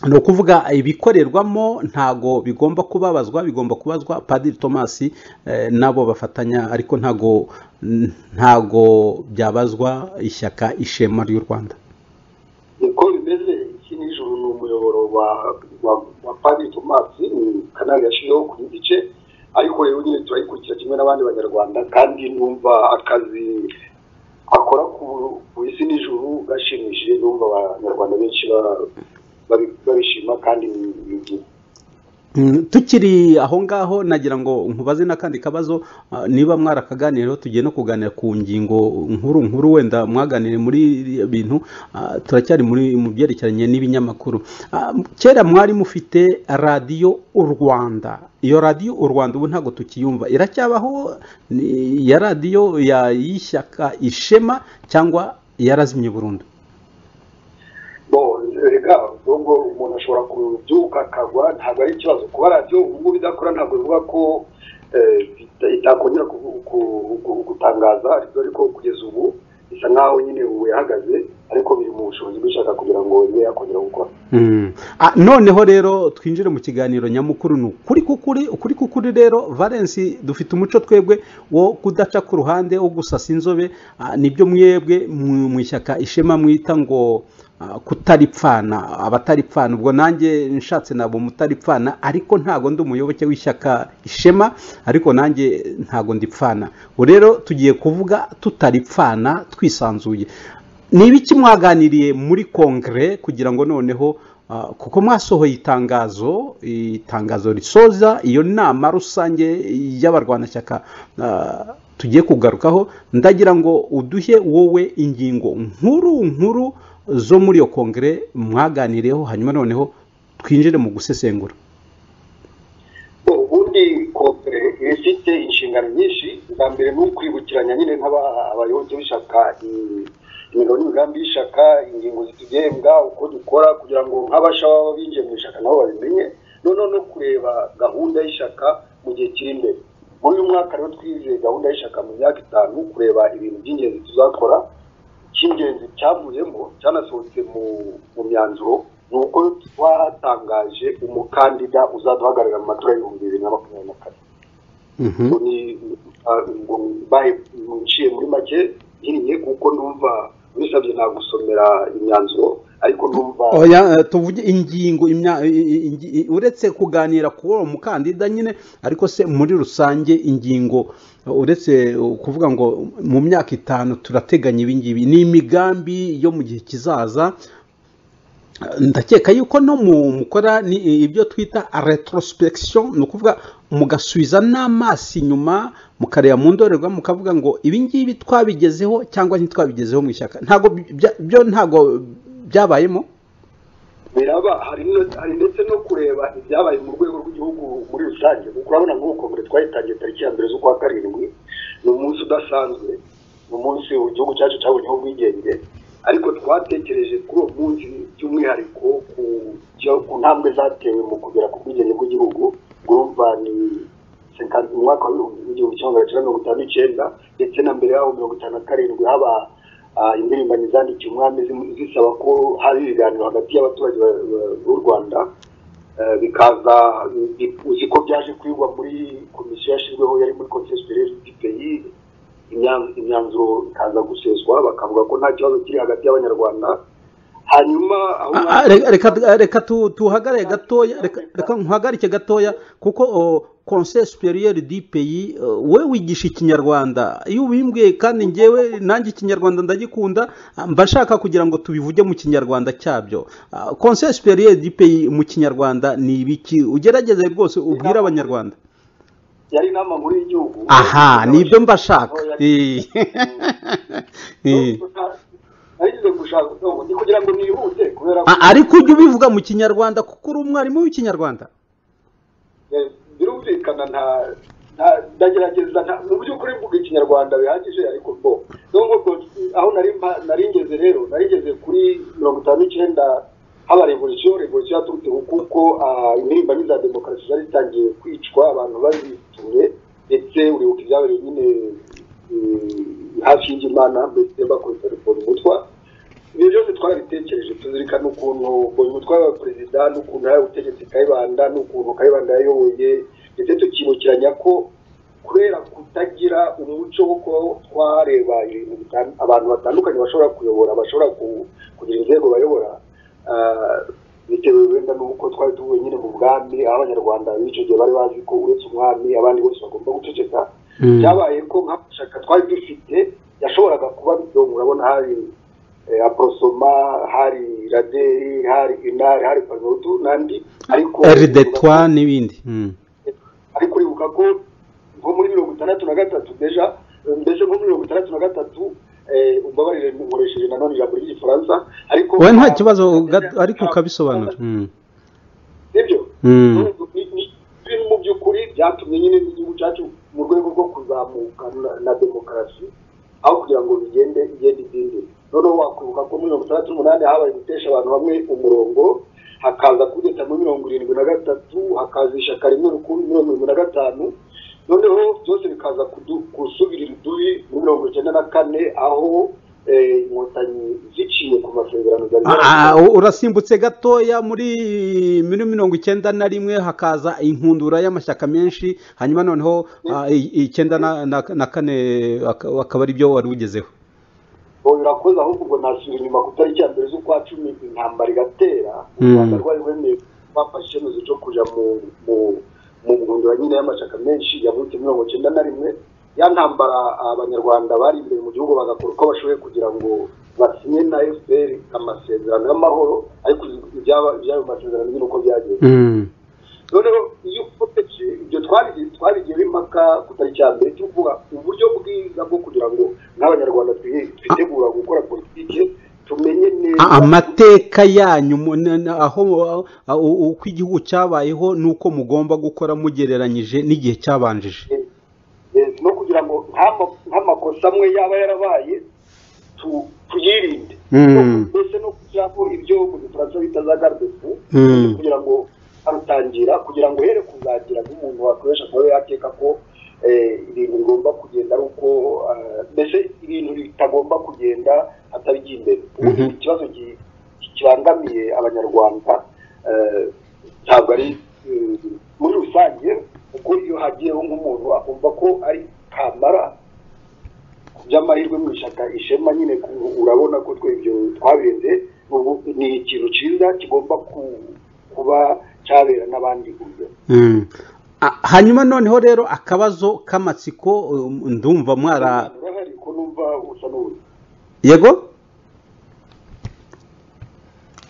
ni ukuvuga ibikorerwamo ntago bigomba kubabazwa bigomba kubazwa padiri thomas eh, nabo bafatanya ariko ntago ntago byabazwa ishyaka ishema ry'u rwanda niko bimeze iki n'ijoro ni umuyoboro wa wa wa padiri tomasi ni kanali yashizeho ku giti cye ariko rero nyine turayikurikira kimwe n'abandi banyarwanda kandi numva akazi akora ku ku isi n'ijuru gashimishije numva abanyarwanda benshi ba- babi- babishima kandi ni- ni- Mm, tukiri aho ngaho nagira ngo nkubaze n'akandi kabazo ah, niba mwarakaganiriyeho tugiye no kuganira ku ngingo nkuru nkuru wenda mwaganire muri biriya bintu ah, turacyari muri mu byerekeranye n'ibinyamakuru Ah, kera mwari mufite radiyo u rwanda iyo radiyo u rwanda ubu ntabwo tukiyumva iracyabaho Ni ya radiyo ya- y'ishyaka ishema cyangwa yarazimye burundu Bon, rega ubwo umuntu ashobora kubyuka akagwa ntabwo ari ikibazo kuba radiyo ubungubu idakora ntabwo bivuga ko eh, ita- itakongera ku- ku- ku- gutangaza ariko ariko kugeza ubu isa nkaho nyine ubu yahagaze ariko biri mu bushobozi bw'ishaka kugira ngo ibe yakongera gukora Mm. Ah, noneho rero twinjire mu kiganiro nyamukuru ni ukuri kukuri ukuri kukuri rero valence dufite umuco twebwe wo kudaca ku ruhande wo gusasa inzobe ah, nibyo mwebwe mu mu ishyaka ishema mwita ngo ah, kutaripfana abataripfana ubwo nanjye nshatse nabo mutaripfana ariko ntago ndi umuyoboke w'ishyaka ishema ariko nanjye ntago ndipfana ubu rero tugiye kuvuga tutaripfana twisanzuye ni ibiki mwaganiriye muri kongere kugira ngo noneho ah, kuko mwasohoye itangazo itangazo risoza iyo nama rusange y'abarwanashyaka ah, tugiye kugarukaho ndagira ngo uduhe wowe ingingo nkuru nkuru zo muri iyo kongere mwaganiriyeho hanyuma noneho twinjire mu gusesengura ubundi kopere iba ifite inshingano nyinshi bwa mbere ni ukwibukiranya nyine nk'abayoboke b'ishyaka i- imigabo n'imigambi y'ishyaka ingingo zitugenga uko dukora kugira ngo nk'abasha baba binjiye mu ishyaka nabo babimenye noneho no kureba gahunda y'ishyaka mu gihe kiri imbere muri uyu mwaka rero twizeye gahunda y'ishyaka mu myaka itanu kureba ibintu by'ingenzi tuzakora icy'ingenzi cyavuyemo cyanasohotse mu mu myanzuro ni uko twatangaje umukandida uzaduhagararira mu matora y'ibihumbi bibiri na makumyabiri na kane ngo ni ngo mbaye nciye muri make nkinnye kuko numva bisabye nagusomera imyanzuro ariko numva oya eh, tuvuge ingingo imya- i- i- i- uretse kuganira ku uwo mukandida nyine ariko se muri rusange ingingo eh, uretse eh, kuvuga ngo mu myaka itanu turateganya ibingibi ni imigambi yo mu gihe kizaza Eh, ndakeka yuko no mu mukora ni eh, ibyo twita retrospection ni ukuvuga mugasubiza n'amaso inyuma mukareba mu ndorerwamo mukavuga ngo ibi ngibi twabigezeho cyangwa ntitwabigezeho mu ishyaka ntabwo bya- byo ntabwo byabayemo biraba hari no- hari ndetse no kureba ibyabaye mu rwego rw'igihugu muri rusange kuko urabona nk'uko mbere twayitangiye tariki ya mbere z'ukwa karindwi ni umunsi udasanzwe ni umunsi igihugu cyacu cyabonyeho ubwigenge ariko twatekereje kuri uwo munsi by'umwihariko ku cyo- ku ntambwe zatewe mu kugera ku bwigenge bw'igihugu urumva ni sekandi- mu mwaka w'ibihumbi igihumbi kimwe magana cyenda mirongo itanu n'icyenda ndetse na mbere yaho mirongo itanu na karindwi haba ah, impirimbanyi zandikiye umwami zi- zisaba ko hari ibiganiro hagati y'abaturage ba- ba- b'u rwanda Eh, bikaza bi- uzi ko byaje kwigwa muri komisiyo yashyizweho yari muri conseil superieur du pays imya- imyanzuro ikaza guseswa bakavuga ko nta kibazo kiri hagati y'abanyarwanda hanyuma aho Ah, ah, re- reka reka tu- tuhagarare gatoya reka reka nkuhagarike gatoya kuko o, conseil superieur du pays we wigisha ikinyarwanda iyo ubimbwiye kandi ngewe nanjye ikinyarwanda ndagikunda ah, mba nshaka kugira ngo tubivuge mu kinyarwanda cyabyo Ah, conseil superieur du pays mu kinyarwanda ni ibiki ugerageze rwose ubwire abanyarwanda yari inama nkuru y'igihugu aha nibyo mba nshaka Eh. Eh. nagize gushaka ngo ni kugira ngo nihute kubera ko Ah, ariko ujye ubivuga mu kinyarwanda kuko uri umwarimu w'ikinyarwanda Eh, birumvikana nta nta- ndagerageza nta- mu by'ukuri mvuga ikinyarwanda bihagije ariko bo nubwo bwo- aho nari mpa- nari ngeze rero nari ngeze kuri mirongo itanu n'icyenda haba revolisiyo revolisiyo yaturutse ku kuko ah, impirimbanyi za demokarasi zari zitangiye kwicwa abantu bazituye ndetse uribuka ibyabereye nyine eh, hafi y'imana mbese bakoresha telefoni umutwa ibyo byose twabitekereje tuzirikana ukuntu bonyumutwa wa perezida n'ukuntu yahawe ubutegetsi kayibanda n'ukuntu kayibanda yayoboye ndetse tukibukiranya ko kubera kutagira umuco wo kuba twareba ibintu bitan- abantu batandukanye bashobora kuyobora bashobora ku- kugira inzego bayobora ah, bitewe wenda n'uko twari tuvuye nyine mu bwami aho abanyarwanda b'icyo gihe bari bazi ko uretse umwami abandi bose bagomba guceceka Mm. byabaye ko nk'amashyaka twari dufite yashoboraga kuba bito murabona hari eh, aporosoma hari raderi hari inari hari panudu n'andi ariko rdetwa n'ibindi Mm. ariko uribuka ko nko muri mirongo itandatu na gatatu deja eh, mbese nko muri mirongo itandatu na gatatu eh, umbabarire nkoresheje nanone ijambo ry'igifaransa ariko wowe nta kibazo ga- ariko ukabisobanura Mm. sibyo Mm. Ni- ni- ni- mu by'ukuri byatumye nyine n'igihugu cyacu mu rwego rwo kuzamuka na- na demokarasi aho kugira ngo bigende igende izindi noneho wakwibuka ko muri mirongo itandatu n'umunani habaye gutesha abantu bamwe umurongo hakaza kugeza muri mirongo irindwi na gatatu hakaza ishyaka rimwe rukumbi mirongo irindwi na gatanu noneho byose bikaza kudu- gusubirira idubi muri mirongo icyenda na kane aho eh, inkotanyi ziciye ku masezerano zari Ah, ah, urasimbutse gatoya muri muri mirongo icyenda na rimwe hakaza inkundura y'amashyaka menshi hanyuma noneho ah, i- icyenda na- na na kane ak- akaba ari byo wari ugezeho ubu birakoze ahubwo ubwo nasubira inyuma ku itariki ya mbere z'ukwa cumi intambara igatera u Mm. rwanda rwari rwemeye bafashe icyemezo cyo kujya mu mu mu ngundura nyine y'amashyaka menshi yavutse mirongo icyenda na rimwe ya ntambara abanyarwanda bari imbere mu gihugu bagakora uko bashoboye kugira ngo basinye na fpr amasezerano y'amahoro ariko ibyaba- iby'ayo masezerano nyine uko byagenze Mm. noneho iyo ukomeje ibyo twabigiye twabigiyeho impaka ku tariki ya mbere cyo kuvuga uburyo bwiza bwo kugira ngo n'abanyarwanda twi- twitegura gukora politiki tumenye neza Ah, amateka yanyu mu- na- na- aho aho- aho- uko igihugu cyabayeho n'uko mugomba gukora mugereranyije n'igihe cyabanjije Eh, no kugira ngo nk'ama- nk'amakosa amwe yaba yarabaye tu- tuyirinde Mm. mbese no kugira ngo ibyo mu gifaransa bita za gardefu Mm. kugira ngo arutangira kugira ngo here kuzagira nk'umuntu wakoresha kuba yateka ko eh, ibintu bigomba kugenda ari uko ah, mbese ibintu bitagomba kugenda atari iby'imbere ubu Mhm. ikibazo gi- kibangamiye abanyarwanda eh, ntabwo ari eh, muri rusange kuko iyo hagiyeho nk'umuntu akumva ko ari kamara by'amahirwe mu ishyaka ishema nyine ku- urabona ko twe ibyo twabirenze ubu ni ikintu cyiza kigomba ku- kuba cyabera n'abandi buryo Mm. Ah, hanyuma noneho rero akabazo k'amatsiko um, ndumva mwara urahari ko numva usa n'uri yego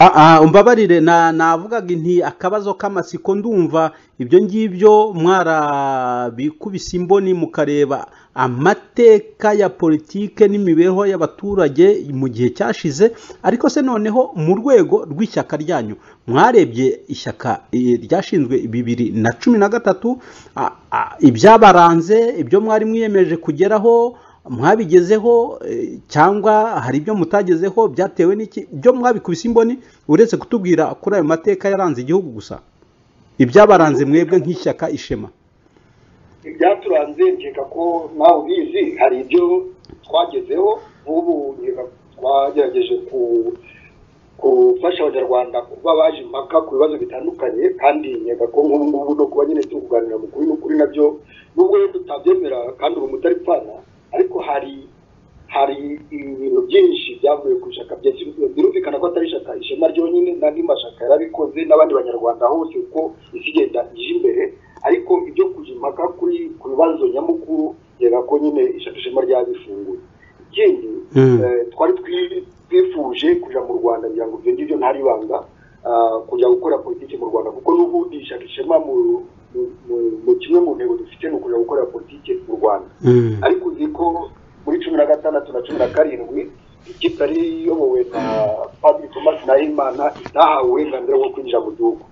Ah, ah, umbabarire na navugaga nti akabazo k'amatsiko ndumva ibyo ngibyo mwarabikubise imboni mukareba amateka ya politike n'imibereho y'abaturage mu gihe cyashize ariko se noneho mu rwego rw'ishyaka ryanyu mwarebye ishyaka eh, ryashinzwe bibiri na cumi na gatatu ah, ah, ibyabaranze ibyo mwari mwiyemeje kugeraho mwabigezeho eh, cyangwa hari ibyo mutagezeho byatewe n'iki byo mwabikubise imboni uretse kutubwira kuri ayo mateka yaranze igihugu gusa ibyabaranze mwebwe nk'ishyaka ishema ibyaturanze nkeka ko nawe ubizi hari ibyo twagezeho nk'ubu nkeka twagerageje ku- gufasha abanyarwanda kuba baje impaka ku bibazo bitandukanye kandi nkeka ko nk'ubu ngubu no kuba nyine turi kuganira mu kuri n'ukuri nabyo nubwo rero tutabyemera kandi ubu mutari pfana ariko hari hari ibintu byinshi byavuye ku ishyaka byinshi birumvikana ko atari ishyaka ishema ryonyine n'andi mashyaka yarabikoze n'abandi banyarwanda hose uko isi igenda ije imbere ariko ibyo kujya impaka kuri ku bibazo nyamukuru nkeka ko nyine ishyaka ishema ryabifunguye ikindi Mm. eh, twari twi- twifuje kuja mu rwanda ngira ngo ibyo ngibyo ntari ibanga ah, kujya gukora politiki mu rwanda kuko n'ubundi ishyaka ishema mu- mu- mu- mu kimwe mu ntego dufite ni ukuja gukora politiki mu rwanda ariko uzi ko muri cumi na gatandatu na cumi na karindwi ikipe yari iyobowe na padiri thomas nahimana itahawe uburenganzira bwo kwinjira mu gihugu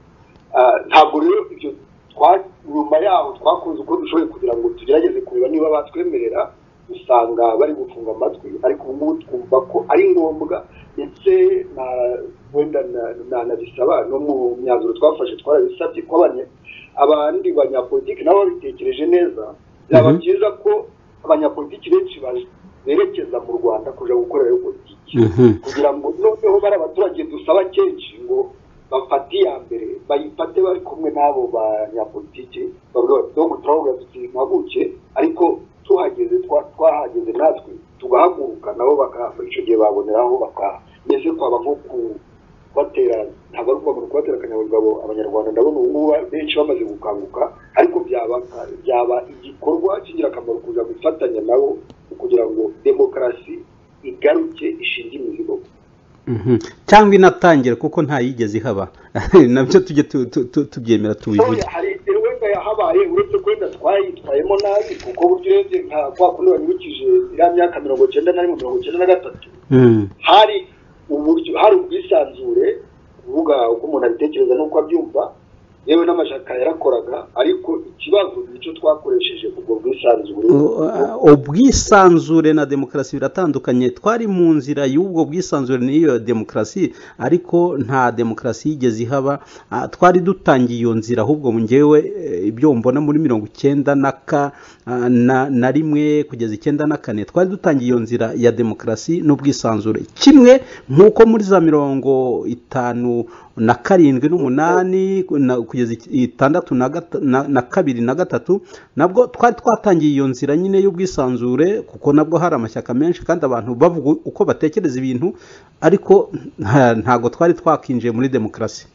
Ah, ntabwo rero ibyo twa- nyuma yaho twakoze uko dushoboye kugira ngo tugerageze kureba niba batwemerera usanga bari gufunga amatwi ariko ubu ngubu twumva ko ari ngombwa ndetse na wenda na- na- nanabisaba no mu myanzuro twafashe twarabisabye ko abanye- abandi banyapolitiki nabo babitekereje neza byaba Mhm. byiza ko abanyapolitiki benshi baje- berekeza mu rwanda kuja gukorerayo politiki Mhm. kugira ngo noneho bari abaturage dusaba kenshi ngo bafate iya mbere bayifate bari kumwe n'abo banyapolitiki bavuga bati "Dog, turavuga tuti mpuguke ariko tuhageze twa- twahageze natwe tugahaguruka nabo bakahava icyo gihe baboneraho bakaha mbese twaba nko ku- kubatera ntabwo ari ukuvuga ngo kubatera akanyabugabo abanyarwanda ndabona ubu ngubu benshi bamaze gukanguka ariko byaba byaba igikorwa cy'ingirakamaro kuza gufatanya nabo kugira ngo demokarasi igaruke ishinge imizigo Mhm. cyangwa inatangire kuko ntayigeze ihaba nabyo tujye tu- tu- tu- tubyemera tubivuge Oya, hari igihe wenda yahabaye uretse ko wenda twayitwayemo nabi kuko burya urebye nka kwa kundi wanyibukije iriya myaka mirongo icyenda na rimwe mirongo icyenda na gatatu Mm. hari uburyo hari ubwisanzure kuvuga uko umuntu abitekereza n'uko abyumva yewe n'amashaka yarakoraga ariko ikibazo nicyo twakoresheje ubwo bwisanzure Uh, ubwisanzure na demokarasi biratandukanye twari mu nzira y'ubwo bwisanzure n'iyo demokarasi ariko nta demokarasi yigeze ihaba Ah, twari dutangiye iyo nzira ahubwo ngewe eh, ibyo mbona muri mirongo icyenda na ka ah, na na rimwe kugeza icyenda na kane twari dutangiye iyo nzira ya demokarasi n'ubwisanzure kimwe nk'uko muri za mirongo itanu na karindwi n'umunani na- kugeza iki- itandatu na gata- na- na kabiri na gatatu nabwo twari twatangiye iyo nzira nyine y'ubwisanzure kuko nabwo hari amashyaka menshi kandi abantu bavuga uko batekereza ibintu ariko nta- ntago twari twakinjiye muri demokarasi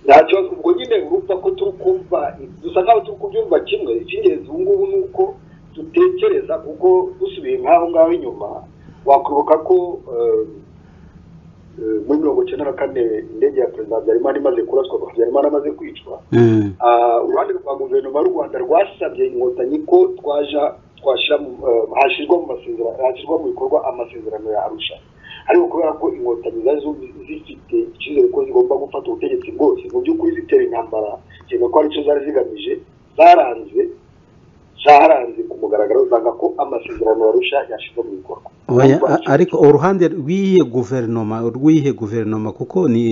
nta kibazo ubwo nyine urumva ko turi kumva dusa nk'aho turi kubyumva kimwe icy'ingenzi ubu ngubu ni uko dutekereza kuko dusubiye nk'aho ngaho inyuma wakwibuka ko eh, eh, muri mirongo icyenda na kane indege ya perezida habyarimana imaze kuraswa habyarimana amaze kwicwa Mm. Ah, uruhande rwa guverinoma y'u rwanda rwasabye inkotanyi ko twaja twashyira mu- eh, hashyirwa mu masezerano hashyirwa mu bikorwa amasezerano ya arusha ariko kubera ko inkotanyi zari zu- zifite icyizere ko zigomba gufata ubutegetsi bwose mu by'ukuri zitera intambara kereka ko aricyo zari zigamije zaranze zaharanze ku mugaragaro usanga ko amasezerano barusha yashyizwe mu bikorwa Oya, a- ariko uruhande rw'iyihe guverinoma rw'iyihe guverinoma kuko ni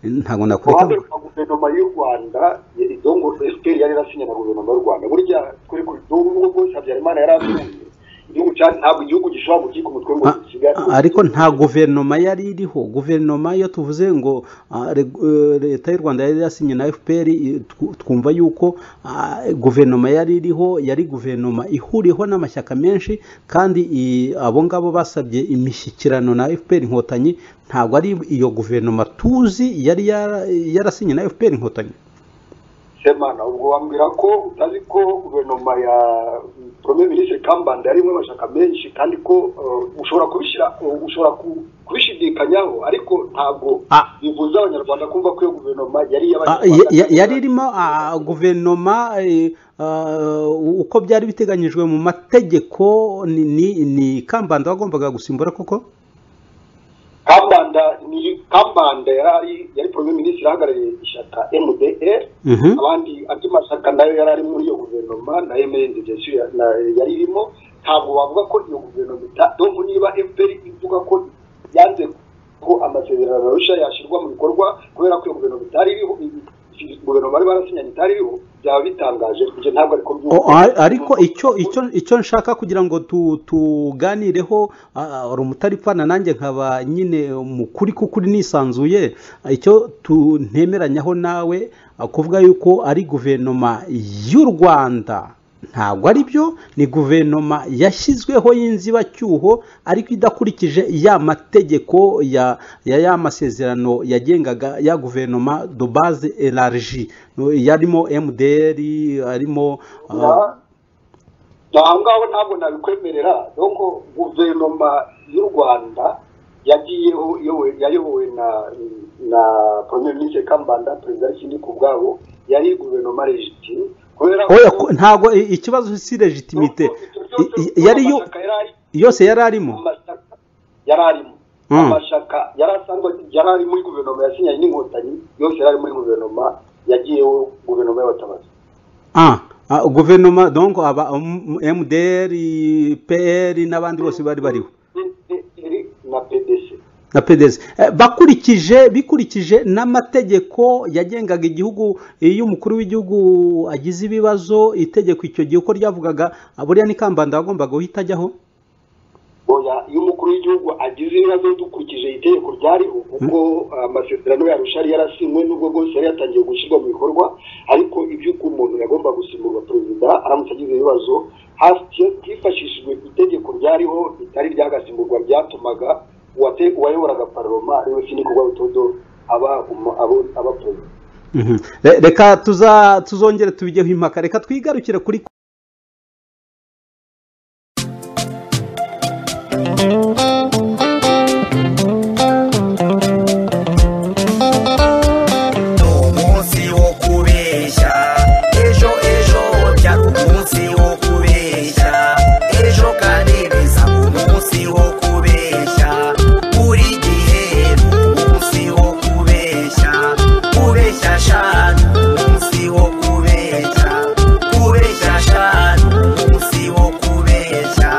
ntabwo nakureka uruhande rwa guverinoma y'u rwanda idongo efuperi yari yarasinye na guverinoma y'u rwanda burya kuri kuri n'ubwo bwose habyarimana yari asinye igihugu cya ntabwo igihugu gishobora gukika umutwe ngo A- kigali a- ariko nta guverinoma yari iriho guverinoma iyo tuvuze ngo ah, reg- eh, leta y'u rwanda yari yasinye na fpr i- tw- twumva yuko ah, guverinoma yari iriho yari guverinoma ihuriweho n'amashyaka menshi kandi i- abo ngabo basabye imishyikirano na fpr inkotanyi ntabwo ari iyo guverinoma tuzi yari yara- yarasinye na fpr inkotanyi semana ubwo wambwira ko utazi ko guverinoma ya premier ministre kambanda yarimo amashyaka menshi kandi ko eh, ushobora kubishyira eh, ushobora ku- kubishidikanyaho ariko ntabwo Ah. bibuza abanyarwanda kumva ko iyo guverinoma yari Ah, ya- ya- yari irimo ah, guverinoma eh, ah, uko byari biteganyijwe mu mategeko ni- ni ni kambanda wagombaga gusimbura koko kambanda ni kambanda yari yari premier ministre ahagarariye ishyaka mdr Mhm. abandi andi mashyaka nayo yari ari muri iyo guverinoma na emerenze jesu yari irimo ntabwo bavuga ko iyo guverinoma ita- donc niba fpr ivuga ko yanze ko amasezerano arusha yashyirwa mu bikorwa kubera ko iyo guverinoma itari iriho i- i- guverinoma bari barasinyanye itari iriho byaba bitangaje ibyo ntabwo ariko O, a- ariko icyo icyo icyo nshaka kugira ngo tu- tuganireho ah, uri umutaripfana nanjye nkaba nyine mukuri kukuri nisanzuye ah, icyo tu- ntemeranyaho nawe ah, kuvuga yuko ari guverinoma y'u rwanda ntabwo ari byo ni guverinoma yashyizweho y'inzibacyuho ariko idakurikije ya mategeko ya ya ya masezerano yagengaga ya guverinoma de base elargi yarimo mdr arimo ah, aho ngaho ntabwo nabikwemerera donc guverinoma y'u rwanda yagiyeho iyobowe yayobowe na na premier ministre kambanda perezida kindi ku bwabo yari guverinoma legitime kubera oya ko- ntabwo i- ikibazo si legitimite I- i- yari yo- yose yari arimo amashyaka yari arimo Mm. amashyaka yari asanzwe yari ari muri guverinoma yasinyanye n'inkotanyi yose yari ari muri guverinoma yagiyeho guverinoma y'abatabazi Ah, ah, guverinoma donc aba um, mdr pr n'abandi bose bari bariho PDR na pdc na PDS Eh, bakurikije bikurikije n'amategeko yagengaga igihugu iyo umukuru w'igihugu agize ibibazo itegeko icyo gihe uko ryavugaga ah, buriya ni kambanda wagombaga guhita ajyaho oya iyo umukuru w'igihugu agize ibibazo dukurikije itegeko ryariho kuko ah, amasezerano yarusha yari yarasinywe n'ubwo bwose yari yatangiye gushyirwa mu bikorwa ariko iby'uko umuntu yagomba gusimburwa perezida aramutse agize ibibazo hasi- hifashishijwe itegeko ryariho ritari ryagasimburwa ryatumaga uwate- uwayoboraga paroma ariwe sinikorwa butodo aba umu- abo- aba perezida Mhm. Re- reka tuza tuzongere tubigeho impaka reka twigarukire kuri umunsi wo kubeshya ejo ejo byari umunsi wo kubeshya ejo kandi bizaba umunsi wo kubeshya buri gihe ni umunsi wo kubeshya kubeshya shanu umunsi wo kubeshya kubeshya shanu umunsi wo kubeshya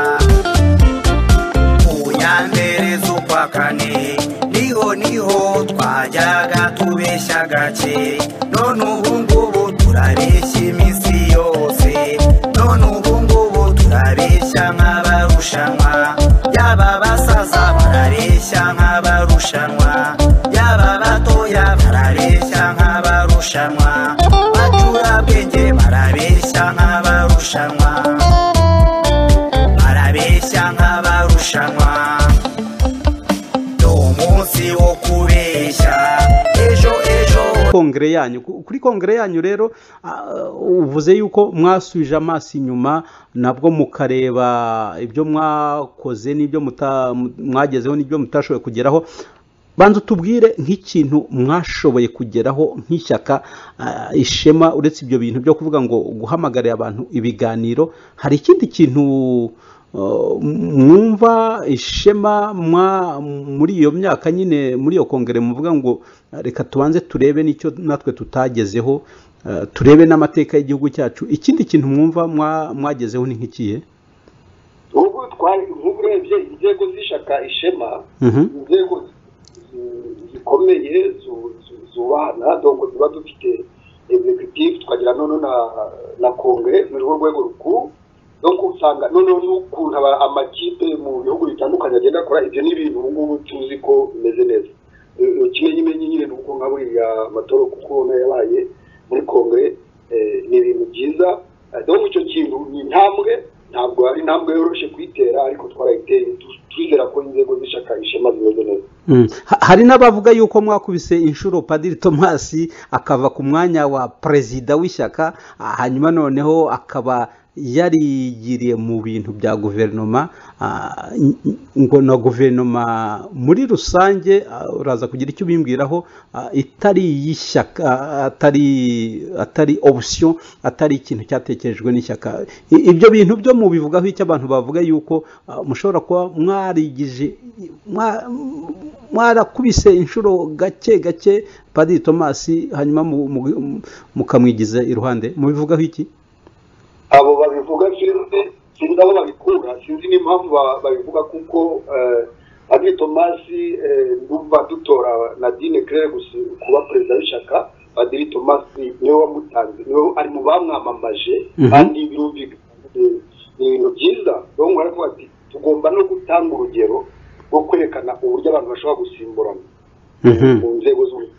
unyambere z'ukwa kane niho niho twajyaga tubeshya gake none ubu ngubu turabeshya iminsi yose none ubu ngubu turabeshya nk'abarushanwa yaba abasaza barabeshya nk'abarushanwa yaba abatoya barabeshya nk'abarushanwa bacurabwenge barabeshya nk'abarushanwa barabeshya nk'abarushanwa ni umunsi wo kubeshya ejo ejo kongere yanyu Ku- kuri kongere yanyu rero ah, uvuze yuko mwasubije amaso inyuma nabwo mukareba ibyo mwakoze n'ibyo muta- mwagezeho n'ibyo mutashoboye kugeraho banza utubwire nk'ikintu mwashoboye kugeraho nk'ishyaka ah, ishema uretse ibyo bintu byo kuvuga ngo guhamagarira abantu ibiganiro hari ikindi kintu Uh, mwumva ishema mwa- muri iyo myaka nyine muri iyo kongere muvuga ngo uh, reka tubanze turebe n'icyo natwe tutagezeho uh, turebe n'amateka y'igihugu cyacu ikindi kintu mwumva mwa- mwagezeho ni nk'ikihe ubu twari nk'ubu urebye inzego z'ishaka ishema Mhm. inzego zi- zikomeye zu- zu- zubahana dongo tuba dufite executive tukagira noneho na na kongere ni rwo rwego rukuru no usanga noneho n'ukuntu aba- amakipe mu bihugu bitandukanye agenda akora ibyo ni ibintu ubu ngubu tuzi ko bimeze neza Eh, ikimenyimenyi nyine ni uko nka buriya amatora kuko nayo yabaye muri kongere eh, ni ibintu byiza Eh, donc icyo kintu ni intambwe ntabwo ari intambwe yoroshye kuyitera ariko twarayiteye Tu- turizera ko inzego z'ishaka ishema zimeze neza Mm. Ha- hari n'abavuga yuko mwakubise inshuro padiri tomasi akava ku mwanya wa perezida w'ishyaka ah, hanyuma noneho akaba yarigiriye mu bintu bya guverinoma ah, n- n- ngo na guverinoma muri rusange ah, uraza kugira icyo ubimbwiraho ah, itari iy'ishyaka ah, atari atari option atari ikintu cyatekerejwe n'ishyaka I- ibyo bintu byo mubivugaho icyo abantu bavuga yuko ah, mushobora kuba mwarigije mwa- mwarakubise inshuro gake gake padiri tomasi hanyuma mu- mu- mu- mukamwigiza iruhande mubivugaho iki abo babivuga sinzi sinzi aho babikura sinzi n'impamvu ba- babivuga kuko eh, Padiri tomasi eh, ndumva dutora nadine claire gusa kuba perezida w'ishyaka padiri tomasi niwe wamutanze niwe ari mu bamwamamaje Mhm. kandi birumvikana eh, ni ibintu byiza niyo mwaravuga ati tugomba no gutanga urugero rwo kwerekana uburyo abantu bashobora gusimburana mu nzego z'ubuyobozi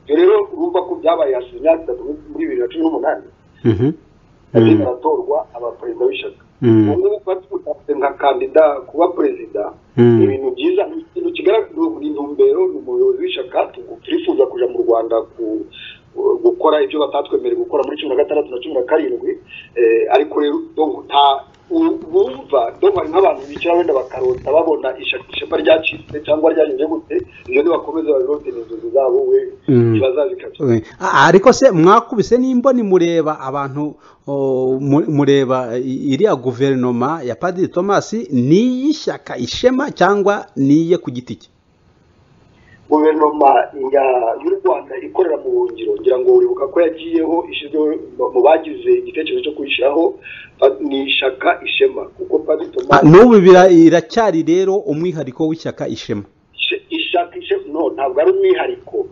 ibyo rero urumva ko byabaye hashize imyaka itatu muri bibiri na cumi n'umunani Mhm. yagiye baratorwa abaperezida b'ishyaka Mm. ubu ngubu kuba twubatse nka kandida kuba perezida Mm. ni ibintu byiza ni ikintu kigaragara ni intumbero ni umuyobozi w'ishyaka tu- turifuza kuja mu rwanda ku- gukora ibyo batatwemereye gukora muri cumi na gatandatu na cumi na karindwi eh, ariko rero donc nta u- bumva donc hari nk'abantu bicara wenda bakarota babona ishyaka ishema ryacitse cyangwa ryagenze gute ibyo nibakomeza babirote ni inzozi zabo we Mm. bazazikabya Eh, a- ariko se mwakubise n'imboni mureba abantu o, mu- mureba i- iriya guverinoma ya padiri tomasi ni iy'ishyaka ishema cyangwa ni iye ku giti cye guverinoma ya- y'u rwanda ikorera mu buhungiro ngira ngo uribuka ko yagiyeho ishyizweho mu- mu bagize igitekerezo cyo kuyishyiraho ba- ni ishaka ishema kuko padiri Ah, tomasi n'ubu bira- iracyari rero umwihariko w'ishyaka ishema ishe- ishaka ishema no ntabwo ari umwihariko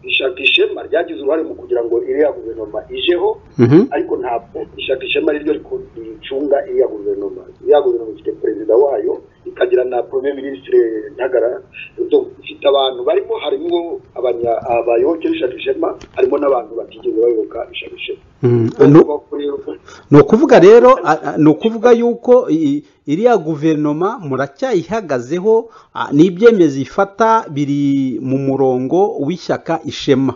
ishaka ishema ryagize uruhare mu kugira ngo iriya guverinoma ijeho Mhm. ariko ntabwo ishaka ishema ari ryo riko- ricunga iriya guverinoma iriya guverinoma ifite perezida wayo ikagira na premier ministre ntagara Donc, ifite abantu barimo harimo abanya- abayoboke b'ishaka ishema harimo n'abantu batigeze bayoboka ishaka ishema Mm. Nu- Urumva ko rero ni ukuvuga rero a- a- ni ukuvuga yuko i- iriya guverinoma muracyayihagazeho ah, n'ibyemezo ifata biri mu murongo w'ishyaka ishema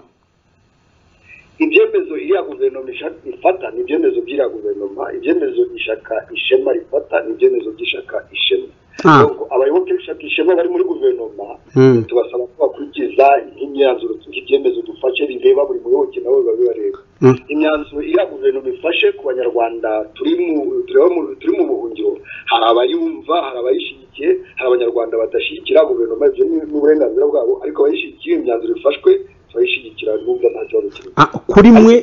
ibyemezo iriya guverinoma isha- ifata ni ibyemezo by'iriya guverinoma ibyemezo ishaka ishema rifata ni ibyemezo by'ishaka ishema Ah. Donc, abayoboke b'ishaka ishema bari muri guverinoma Mm. tubasaba ko bakurikiza imyanzuro ibyemezo dufashe bireba buri muyoboke nawe biba bibareba Mm. imyanzuro iriya guverinoma ifashe ku banyarwanda turi mu tureba mu- turi mu buhungiro hari abayumva hari abayishyigikiye hari abanyarwanda badashyigikira guverinoma ibyo ni- ni uburenganzira bwabo ariko abayishyigikiye imyanzuro ifashwe turayishyigikira n'ubwo nta kibazo kirimo Ah, kuri mwe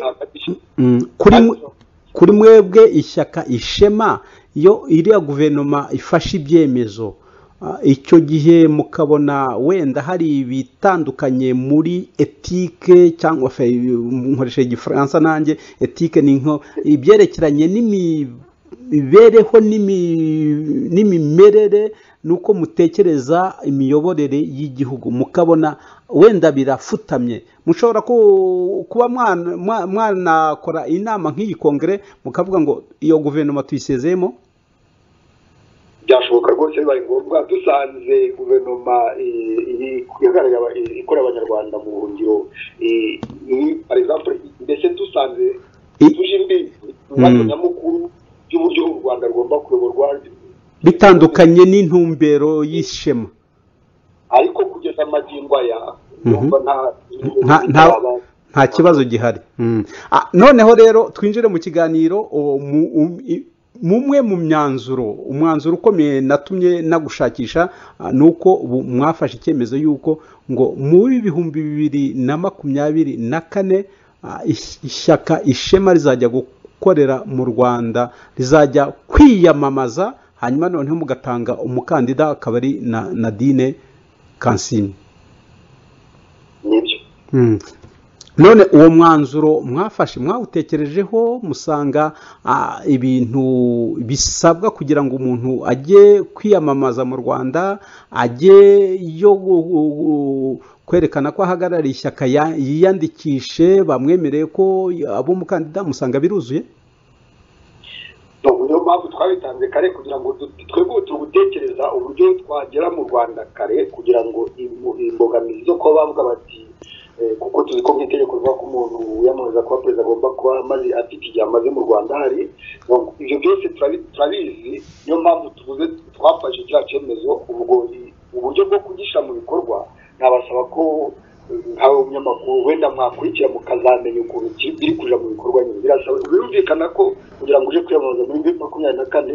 Mm, kuri mwe- Ariko- kuri mwebwe ishyaka ishema iyo iriya guverinoma ifashe ibyemezo ah, icyo gihe mukabona wenda hari ibitandukanye muri etike cyangwa fe nkoresha igifaransa nanjye etike ni nko ibyerekeranye n'imibereho n'imi- n'imimerere n'uko mutekereza imiyoborere y'igihugu mukabona wenda birafutamye mushobora ku- kuba mwana- mwa- mwanakora inama nk'iyi kongere mukavuga ngo iyo guverinoma tuyisezeyemo byashoboka rwose bibaye ngombwa dusanze guverinoma eh, iri- ihagarariye aba- eh, ikorera abanyarwanda mu buhungiro eh, ni- par exemple mbese dusanze I- tuje imbibi ibibazo nyamukuru by'uburyo u rwanda rugomba kuyoborwa bitandukanye n'intumbero y'ishema ariko kugeza amagingo aya yumva nta nta- nta- nta kibazo gihari Mm. Ah, noneho rero twinjire mu kiganiro o, mu- um- i- mumwe mu myanzuro umwanzuro ukomeye natumye nagushakisha ah, ni uko ubu mwafashe icyemezo y'uko ngo muri bihumbi bibiri na makumyabiri na kane ah, ish- ishyaka ishema rizajya gukorera mu rwanda rizajya kwiyamamaza hanyuma noneho mugatanga umukandida akaba ari na nadine kansini nibyo Mm. none uwo mwanzuro mwafashe mwawutekerejeho musanga ah, ibintu bisabwa kugira ngo umuntu ajye kwiyamamaza mu rwanda ajye yo gu- gu- gu- kwerekana ko ahagarariye ishyaka ya- yiyandikishe bamwemereye ko aba umukandida musanga biruzuye No, niyo mpamvu twabitanze kare kugira ngo du- twebwe ubu turi gutekereza uburyo twagera mu rwanda kare kugira ngo imbo- imbogamizi zo kuba bavuga bati eh, kuko tuzi ko mu itegeko rivuga ko umuntu wiyamamaza kuba perezida agomba kuba amaze afite igihe amaze mu rwanda hari ngo ibyo byose turabi- turabizi niyo mpamvu tuvuze twafashe kiriya cyemezo ubwo i- uburyo bwo kugishyira mu bikorwa nabasaba ko eh, nkawe umunyamakuru wenda mwakurikira mukazamenya ukuntu ki- biri kuja mu bikorwa nyine birasaba birumvikana ko kugira ngo uje kwiyamamaza muri bibiri makumyabiri na kane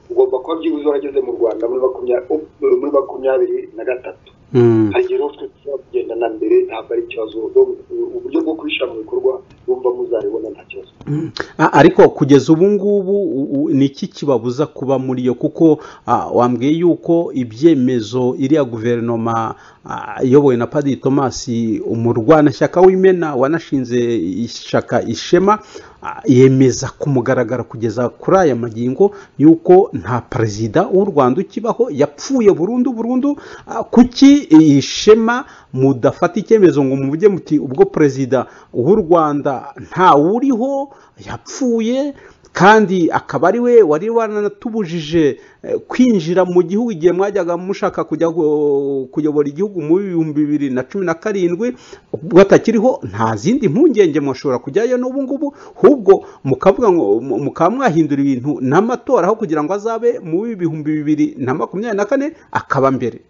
ugomba kuba byibuze warageze mu rwanda muri makumya- u- muri makumyabiri na gatatu Mm. hari igihe rero twe tuzaba kugenda na mbere ntabwo ari ikibazo Ubwo- uburyo bwo kubishyira mu bikorwa bumva muzabibona nta kibazo Mm. A- ariko kugeza ubu ngubu u- u- ni iki kibabuza kuba muri yo kuko ah, wambwiye yuko ibyemezo iriya guverinoma ah, iyobowe na padiri thomas umurwanashyaka w'imena wanashinze ishyaka ishema ah, yemeza ku mugaragaro kugeza kuri aya magingo yuko nta perezida w'u rwanda ukibaho yapfuye burundu burundu ah, kuki ishema mudafata icyemezo ngo muvuge muti ubwo perezida w'u rwanda ntawuriho yapfuye kandi akaba ari we wari waranatubujije eh, kwinjira mu gihugu igihe mwajyaga mushaka kujya gu- kuyobora igihugu mu bihumbi bibiri na cumi na karindwi ubwo atakiriho nta zindi mpungenge mwashobora kujyayo n'ubu ngubu ahubwo mukavuga ngo mu- mukaba mwahindura ibintu n'amatora aho kugira ngo azabe mu bihumbi bibiri na makumyabiri na kane akaba mbere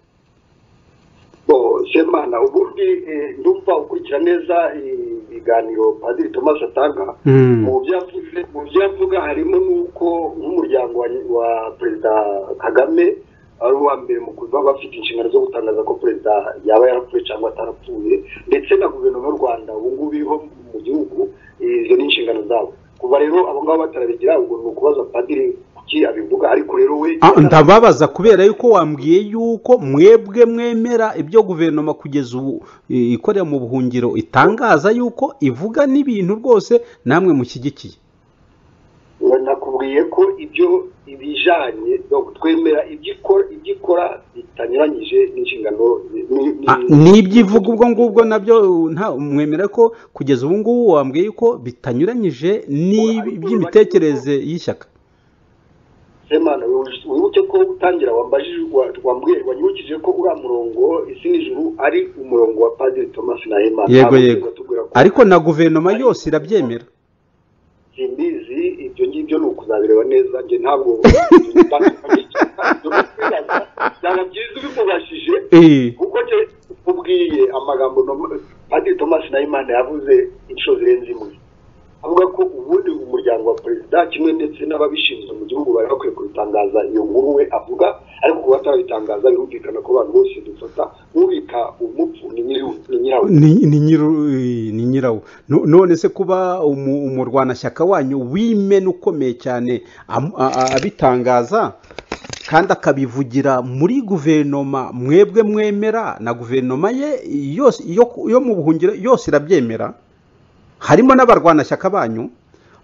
Bo, semana ubundi eh, ndumva ukurikira neza eh, ibiganiro padiri thomas atanga Mm. mu byo yavuze mu byo yavuga harimo n'uko nk'umuryango wa, wa perezida kagame ari uwa mbere mu kuba bafite inshingano zo gutangaza ko perezida yaba yarapfuye cyangwa atarapfuye ndetse na guverinoma y'u rwanda ubu ngubu iriho mu gihugu eh, izo ni inshingano zabo kuva rero abo ngabo batarabigira ubwo ni ukubaza padiri kuki abivuga ariko rero we Ah, ndababaza kubera yuko wambwiye yuko mwebwe mwemera ibyo guverinoma kugeza ubu i- ikorera mu buhungiro itangaza yuko ivuga n'ibintu rwose namwe mushyigikiye nakubwiye ko ibyo ibijanye no twemera ibyo ikora ibyo ikora bitanyuranyije n'inshingano ni- ni- ni- Ah, n'ibyo ivuga ubwo ngubwo nabyo uh, nta mwemera ko kugeza ubu ngubu wambwiye yuko bitanyuranyije n'iby'imitekerereze y'ishyaka semana wibuke- wibuke ko utangira wambajije wa- wambwiye wanyibukije ko uriya murongo isi n'ijuru ari umurongo wa padiri thomas na hemana yego yego ariko na guverinoma yose irabyemera simbizi ibyo ngibyo ni ukuzabireba neza njye ntabwo byaba byiza ubimubashije Eh, kuko njye ubwiye amagambo nom- padiri thomas nahimana yavuze inshuro zirenze imwe avuga ko ubundi umuryango wa perezida kimwe ndetse n'ababishinzwe mu gihugu bari bakwiye kubitangaza iyo nkuru we avuga ariko kuba batarabitangaza birumvikana ko abantu bose dufata ubika umupfu ni nyiri- ni nyirawe ni ni nyiru- eh, ni nyirawo No- none se kuba umu- umurwanashyaka wanyu w'imena ukomeye cyane am- a- a- abitangaza kandi akabivugira muri guverinoma mwebwe mwemera na guverinoma ye yose yo ku- yo mu buhungiro yose irabyemera harimo n'abarwanashyaka banyu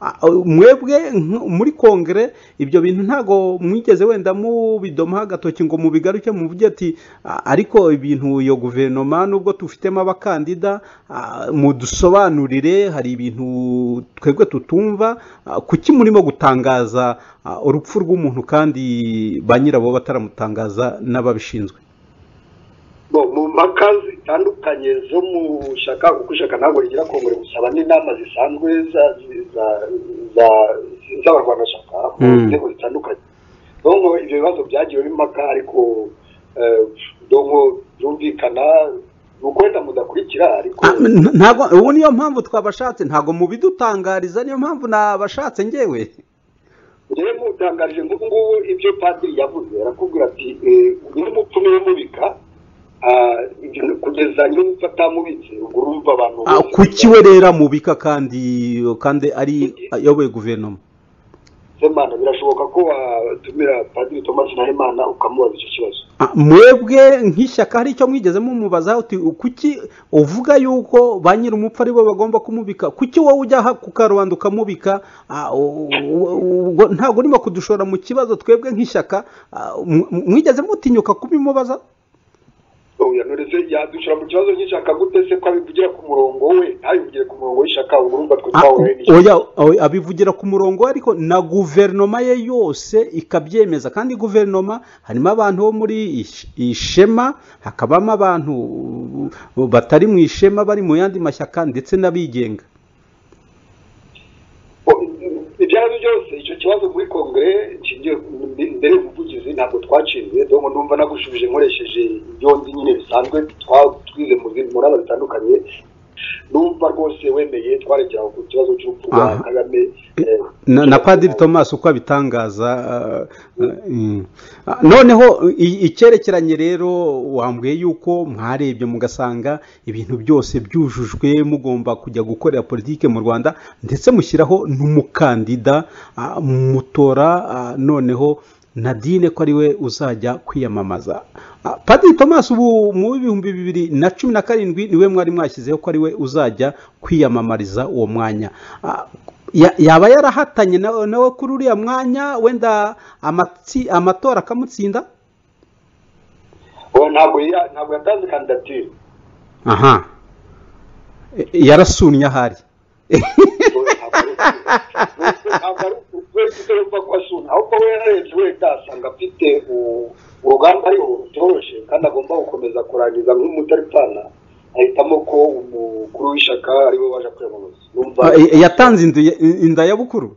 Ah, mwebwe nk- muri kongere ibyo bintu ntabwo mwigeze wenda mubidomaho agatoki ngo mubigaruke muvuge ati "Ah, ariko ibintu iyo guverinoma nubwo tufitemo abakandida ah, mudusobanurire hari ibintu twebwe tutumva Ah, kuki murimo gutangaza ah, urupfu rw'umuntu kandi ba nyirabo bataramutangaza n'ababishinzwe Bo, mu mpaka zitandukanye zo mu shaka kuko ishaka ntabwo rigira kongere gusaba n'inama zisanzwe za- za- za- z'abarwanashyaka mu Mm. nzego zitandukanye donko ibyo bibazo byagiwe impaka ariko eh, donko byumvikana ni ukwenda mudakurikira ariko Ah, n- ntabwo ubu niyo mpamvu twabashatse ntabwo mubidutangariza niyo mpamvu nabashatse ngewe rero utangaje ngubu ngubu ibyo padiri yavuze arakubwira ati nyir'umupfumu yamubika kugeza nyir'umupfu atamubitse ubwo urumva abantu Ah, kuki we rero amubika kandi kandi ari ayoboye guverinoma semana birashoboka ko watumira padiri thomas nahimana ukamubaza icyo kibazo Ah, mwebwe nk'ishyaka hari icyo mwigeze mumubaza uti kuki uvuga yuko ba nyir'umupfu ari bo bagomba kumubika kuki wowe ujya aha ku karubanda ukamubika Ah, u- u- u- ubwo ntabwo urimo kudushora mu kibazo twebwe nk'ishyaka ah, mw- mwigeze mutinyuka kubimubaza oya noreze yadushyira mu kibazo cy'ishaka gute se ko abivugira ku murongo we ntabivugira ku murongo w'ishaka ubwo urumva twe Ah, twahuraye n'iki oya oya, abivugira ku murongo ariko na guverinoma ye yose ikabyemeza kandi guverinoma harimo abantu bo muri ish- ishema hakabamo abantu uh, batari mu ishema bari mu yandi mashyaka ndetse n'abigenga O- ibyo ari byo byose icyo kibazo muri kongere nshingiye ku- mbere y'ubuvugizi ntabwo twaciye donko numva nagushubije nkoresheje yombi nyine bisanzwe twa- twize mu zindi muraba zitandukanye numva rwose wemeye twaregera ku kibazo cy'urupfu rwa Aha. kagame eh, na, na padiri thomas uko abitangaza ah, ah, mm. Ah, noneho i- icyerekeranye rero wambwiye yuko mwarebye mugasanga ibintu byose byujujwe mugomba kujya gukorera politiki mu rwanda ndetse mushyiraho n'umukandida ah, mutora ah, noneho nadine ko ari we uzajya kwiyamamaza Ah, padiri thomas ubu mu bihumbi bibiri na cumi na karindwi niwe mwari mwashyizeho ko ari we uzajya kwiyamamariza uwo mwanya Ah, ya- yaba yarahatanye nawe nawe kuri uriya mwanya wenda amatsi- amatora akamutsinda o, ntabwo ya- ntabwo yatanze kandidatire aha E- yarasunnye ahari ntabwo ari ukwezi kutarumva ko asuna ahubwo we yararebye wenda asanga afite u- urugamba ariho rutoroshe kandi agomba gukomeza kurangiza nk'umutaripfana ahitamo ko umukuru w'ishyaka ariwe waje kwiyamamaza numva Ah, e- yatanze inda ya- inda ya bukuru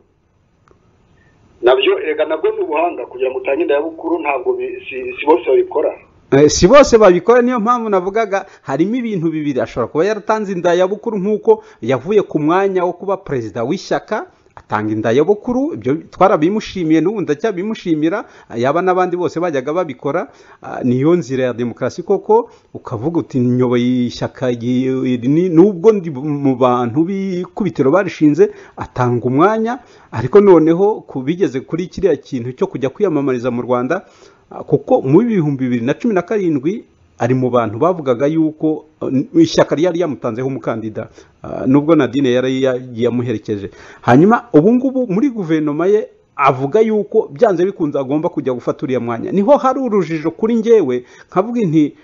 nabyo erega nabwo ni ubuhanga kugira ngo utange inda ya bukuru ntabwo bi- si si bose babikora Eh, si bose babikora niyo mpamvu navugaga harimo ibintu bibiri ashobora kuba yaratanze inda ya bukuru nk'uko yavuye ku mwanya wo kuba perezida w'ishyaka atanga inda ya bukuru ibyo twarabimushimiye n'ubu ndacyabimushimira yaba n'abandi bose bajyaga babikora Ah, niyo nzira ya demokarasi koko ukavuga uti nyoboye ishyaka ry- iri ni- nubwo ndi mu bantu b'ikubitiro barishinze atanga umwanya ariko noneho ku bigeze kuri kiriya kintu cyo kujya kwiyamamariza mu rwanda Ah, kuko mu bihumbi bibiri na cumi na karindwi ari mu bantu bavugaga yuko eh, n- ishyaka ryari ryamutanzeho umukandida ah, nubwo nadine yari ya- yamuherekeje hanyuma ubu ngubu muri guverinoma ye avuga yuko byanze bikunze agomba kujya gufata uriya mwanya niho hari urujijo kuri njyewe nkavuga inti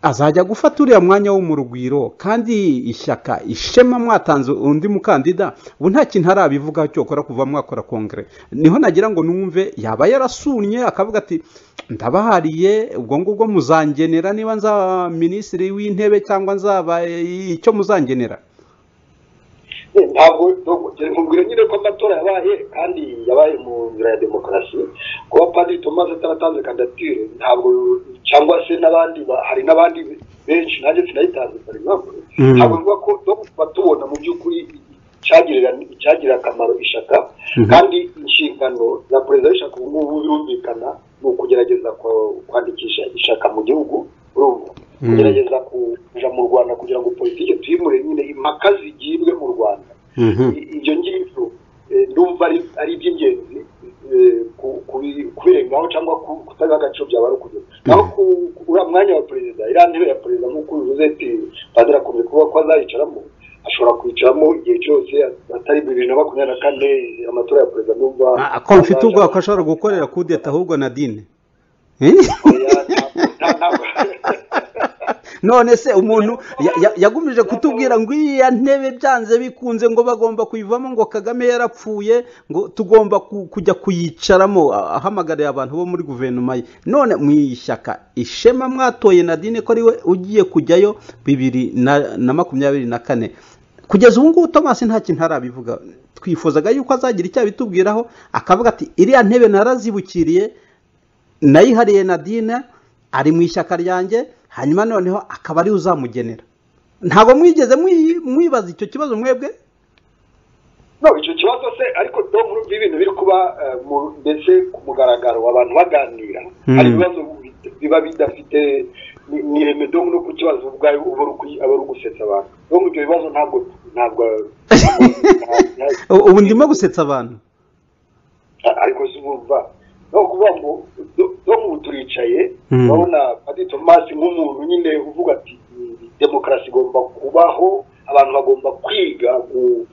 azajya gufata uriya mwanya wo mu rugwiro kandi ishyaka ishema mwatanze undi mukandida ubu nta kintu arabivugaho cyokora kuva mwakora kongere niho nagira ngo numve yaba yarasunnye akavuga ati ndabahariye ubwo ngubwo muzangenera niba nzaba minisitiri w'intebe cyangwa nzaba eh, icyo muzangenera Eh, ntabwo nkubwira nyine ko amatora yabaye kandi yabaye mu nzira ya demokarasi kuba padiri thomas ataratanze kandidatire ntabwo cyangwa se n'abandi ba- hari n'abandi benshi nanjye sinayitanze for example Mm. ntabwo bivuga ko no kuba tubona mu by'ukuri icyagirira icyagirira akamaro ishaka kandi inshingano za perezida w'ishaka ubu ngubu birumvikana ni ukugerageza kwa- kwandikisha ishaka mu gihugu urumva Mm. kugerageza kuja mu rwanda kugira ngo politiki tuyimure nyine impaka zigibwe mu rwanda I- ibyo ngibyo eh, ndumva ari ari iby'ingenzi eh, ku- kubi- kubirengaho cyangwa ku- kutabiha agaciro byaba ari ukujya naho ku- ku- uriya mwanya wa perezida iriya ntebe ya perezida nk'uko bivuze ati padiri akunze kuvuga ko azayicaramo ashobora kwicaramo igihe cyose atari bibiri na makumyabiri na kane amatora ya perezida ndumva Ah, ko mfite ubwoba ko ashobora gukorera kudeta ahubwo nadine Eh? Oya, nta- nta- nta- none se umuntu ya- ya- yagumije kutubwira ngo iriya ntebe byanze bikunze ngo bagomba kuyivamo ngo kagame yarapfuye ngo tugomba ku- kujya kuyicaramo ah, ahamagariye abantu bo muri guverinoma ye none mu ishyaka ishema mwatoye nadine ko ariwe ugiye kujyayo bibiri na na makumyabiri na kane kugeza ubu ngubu thomas nta kintu arabivuga twifuzaga yuko azagira icyo abitubwiraho akavuga ati iriya ntebe narazibukiriye nayihariye nadine ari mu ishyaka ryanjye hanyuma noneho akaba ariwe uzamugenera ntabwo mwigeze mwi- mwibaza icyo kibazo mwebwe no icyo kibazo se ariko dovu ibintu biri kuba eh, mu- ndetse ku mugaragaro abantu baganira Mm. hari ibibazo bi- biba bidafite ni- ni ireme dovu no ku kibazo ubwayo uba uri kuyi- aba ari gusetsa abantu dovu ibyo bibazo ntabwo ntabwo nta- U- ubu ndimo gusetsa abantu nta- ariko si bumva no kuvuga ngo do- dovu turicaye Mm. urabona padi tomasi nk'umuntu nyine uvuga ati "Mm, demokarasi igomba kubaho abantu bagomba kwiga gu-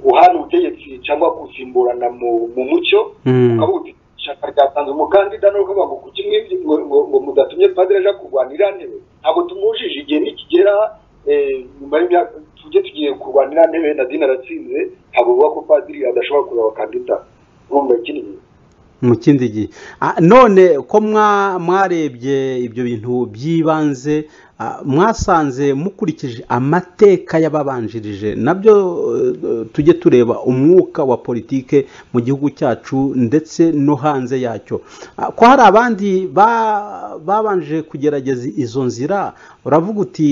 guhana ubutegetsi cyangwa gusimburana mu mu mucyo Mm. ukavuga uti ishyaka ryatanze umukandida ni ukuvuga ngo kuki mwibye ngo ngo- ngo mudatumye padiri aja kurwanira ntebe ntabwo tumwujije igihe nikigera eh, nyuma y'imyaka tujye tugiye kurwanira ntebe na dini aratsinze ntabwo buvuga ko padiri adashobora kuzaba kandida urumva ikindi gihe mu kindi gihe Ah, none ko mwa- mwarebye ibyo bintu by'ibanze ah, mwasanze mukurikije amateka y'ababanjirije nabyo eh, tujye tureba umwuka wa politike mu gihugu cyacu ndetse no hanze yacyo Ah, ko hari abandi ba- babanje kugerageza izo nzira uravuga uti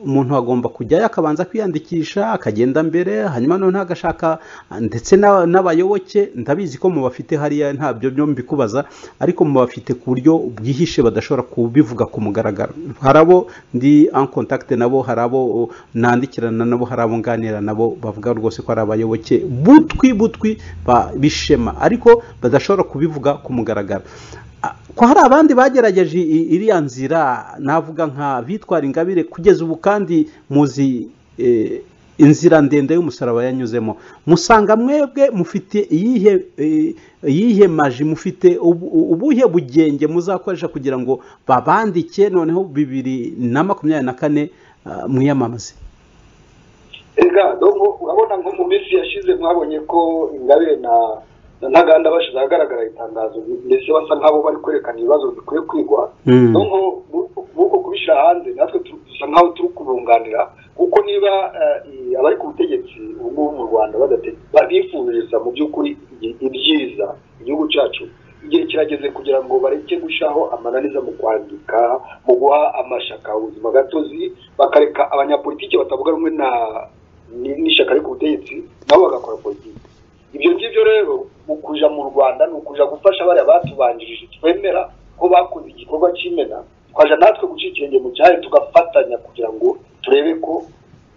umuntu agomba kujyayo akabanza kwiyandikisha akagenda mbere hanyuma noneho agashaka ndetse n'a- n'abayoboke ndabizi ko mu bafite hariya ntabyo byo mbikubaza ariko mu bafite ku buryo bwihishe badashobora kubivuga ku mugaragaro hari abo ndi en contact nabo hari abo uh, nandikirana nabo hari abo nganira nabo bavuga rwose ko ari abayoboke butwi butwi ba- b'ishema ariko badashobora kubivuga ku mugaragaro Ah, ko hari abandi bagerageje i- iriya nzira navuga nka bitwara ingabire kugeza ubu kandi muzi eh, inzira ndende y'umusaraba yanyuzemo musanga mwebwe mufite iyihe eh, iyihe maji mufite ubu- ubuhe bugenge muzakoresha kugira ngo babandike noneho bibiri na makumyabiri na kane ah, mwiyamamaze Ega, donc urabona nko mu minsi yashize mwabonye ko ingabire na na ntaganda bashize ahagaragara itangazo mbese basa nk'abo bari kwerekana ibibazo bikwiye kwigwa Mm. donc nk'uko kubishyira hanze natwe tu- dusa nk'aho turi kubunganira kuko niba eh, i- abari ku butegetsi ubu ngubu mu rwanda badate- ba- bifuriza mu by'ukuri i- ibyiza igihugu cyacu igihe kirageze kugira ngo bareke gushyiraho amananiza mu kwandika mu guha amashyaka ubuzima gatozi bakareka abanyapolitiki batavuga rumwe na ni- n'ishyaka riri ku butegetsi nabo bagakora politiki ibyo ngibyo rero mu kuja mu rwanda ni ukuja gufasha bariya batubanjirije twemera ko bakoze igikorwa cy'imena twaja natwe guca ikirenge mu cyari tugafatanya kugira ngo turebe ko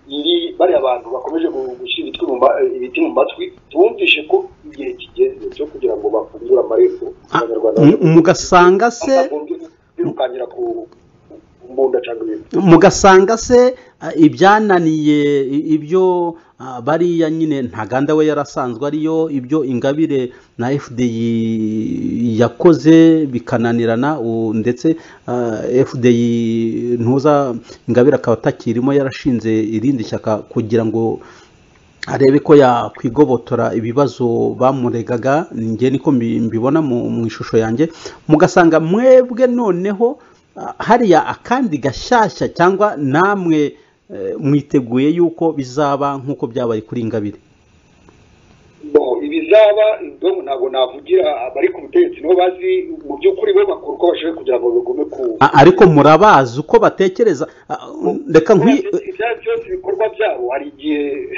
iri bariya bantu bakomeje gu- gushyira ibitwi mu ma- ibiti mu matwi tubumvishe ko igihe kigeze cyo kugira ngo bafungure amarembo Ah, abanyarwanda mu- mugasanga se batagombye kwirukangira ku ku mbunda cyangwa ibintu mugasanga se ah, ibyananiye i- ibyo ah, bariya nyine ntaganda we yarasanzwe ariyo ibyo ingabire na fdi yakoze bikananirana u- ndetse ah, fdi ntuza ingabire akaba atakirimo yarashinze irindi shyaka kugira ngo arebe ko yakwigobotora ibibazo bamuregaga njye niko mbi- mbibona mu mu ishusho yanjye mugasanga mwebwe noneho ah, hariya akandi gashyashya cyangwa namwe eh, mwiteguye yuko bizaba nk'uko byabaye kuri ingabire bo ibizaba bo ntabwo navugira abari ku butegetsi nibo bazi mu by'ukuri bo bakora uko bashoboye kugira ngo bigume ku A- ariko murabazi uko batekereza Ah, reka nkwi ibyayo byose ibikorwa byabo hari igihe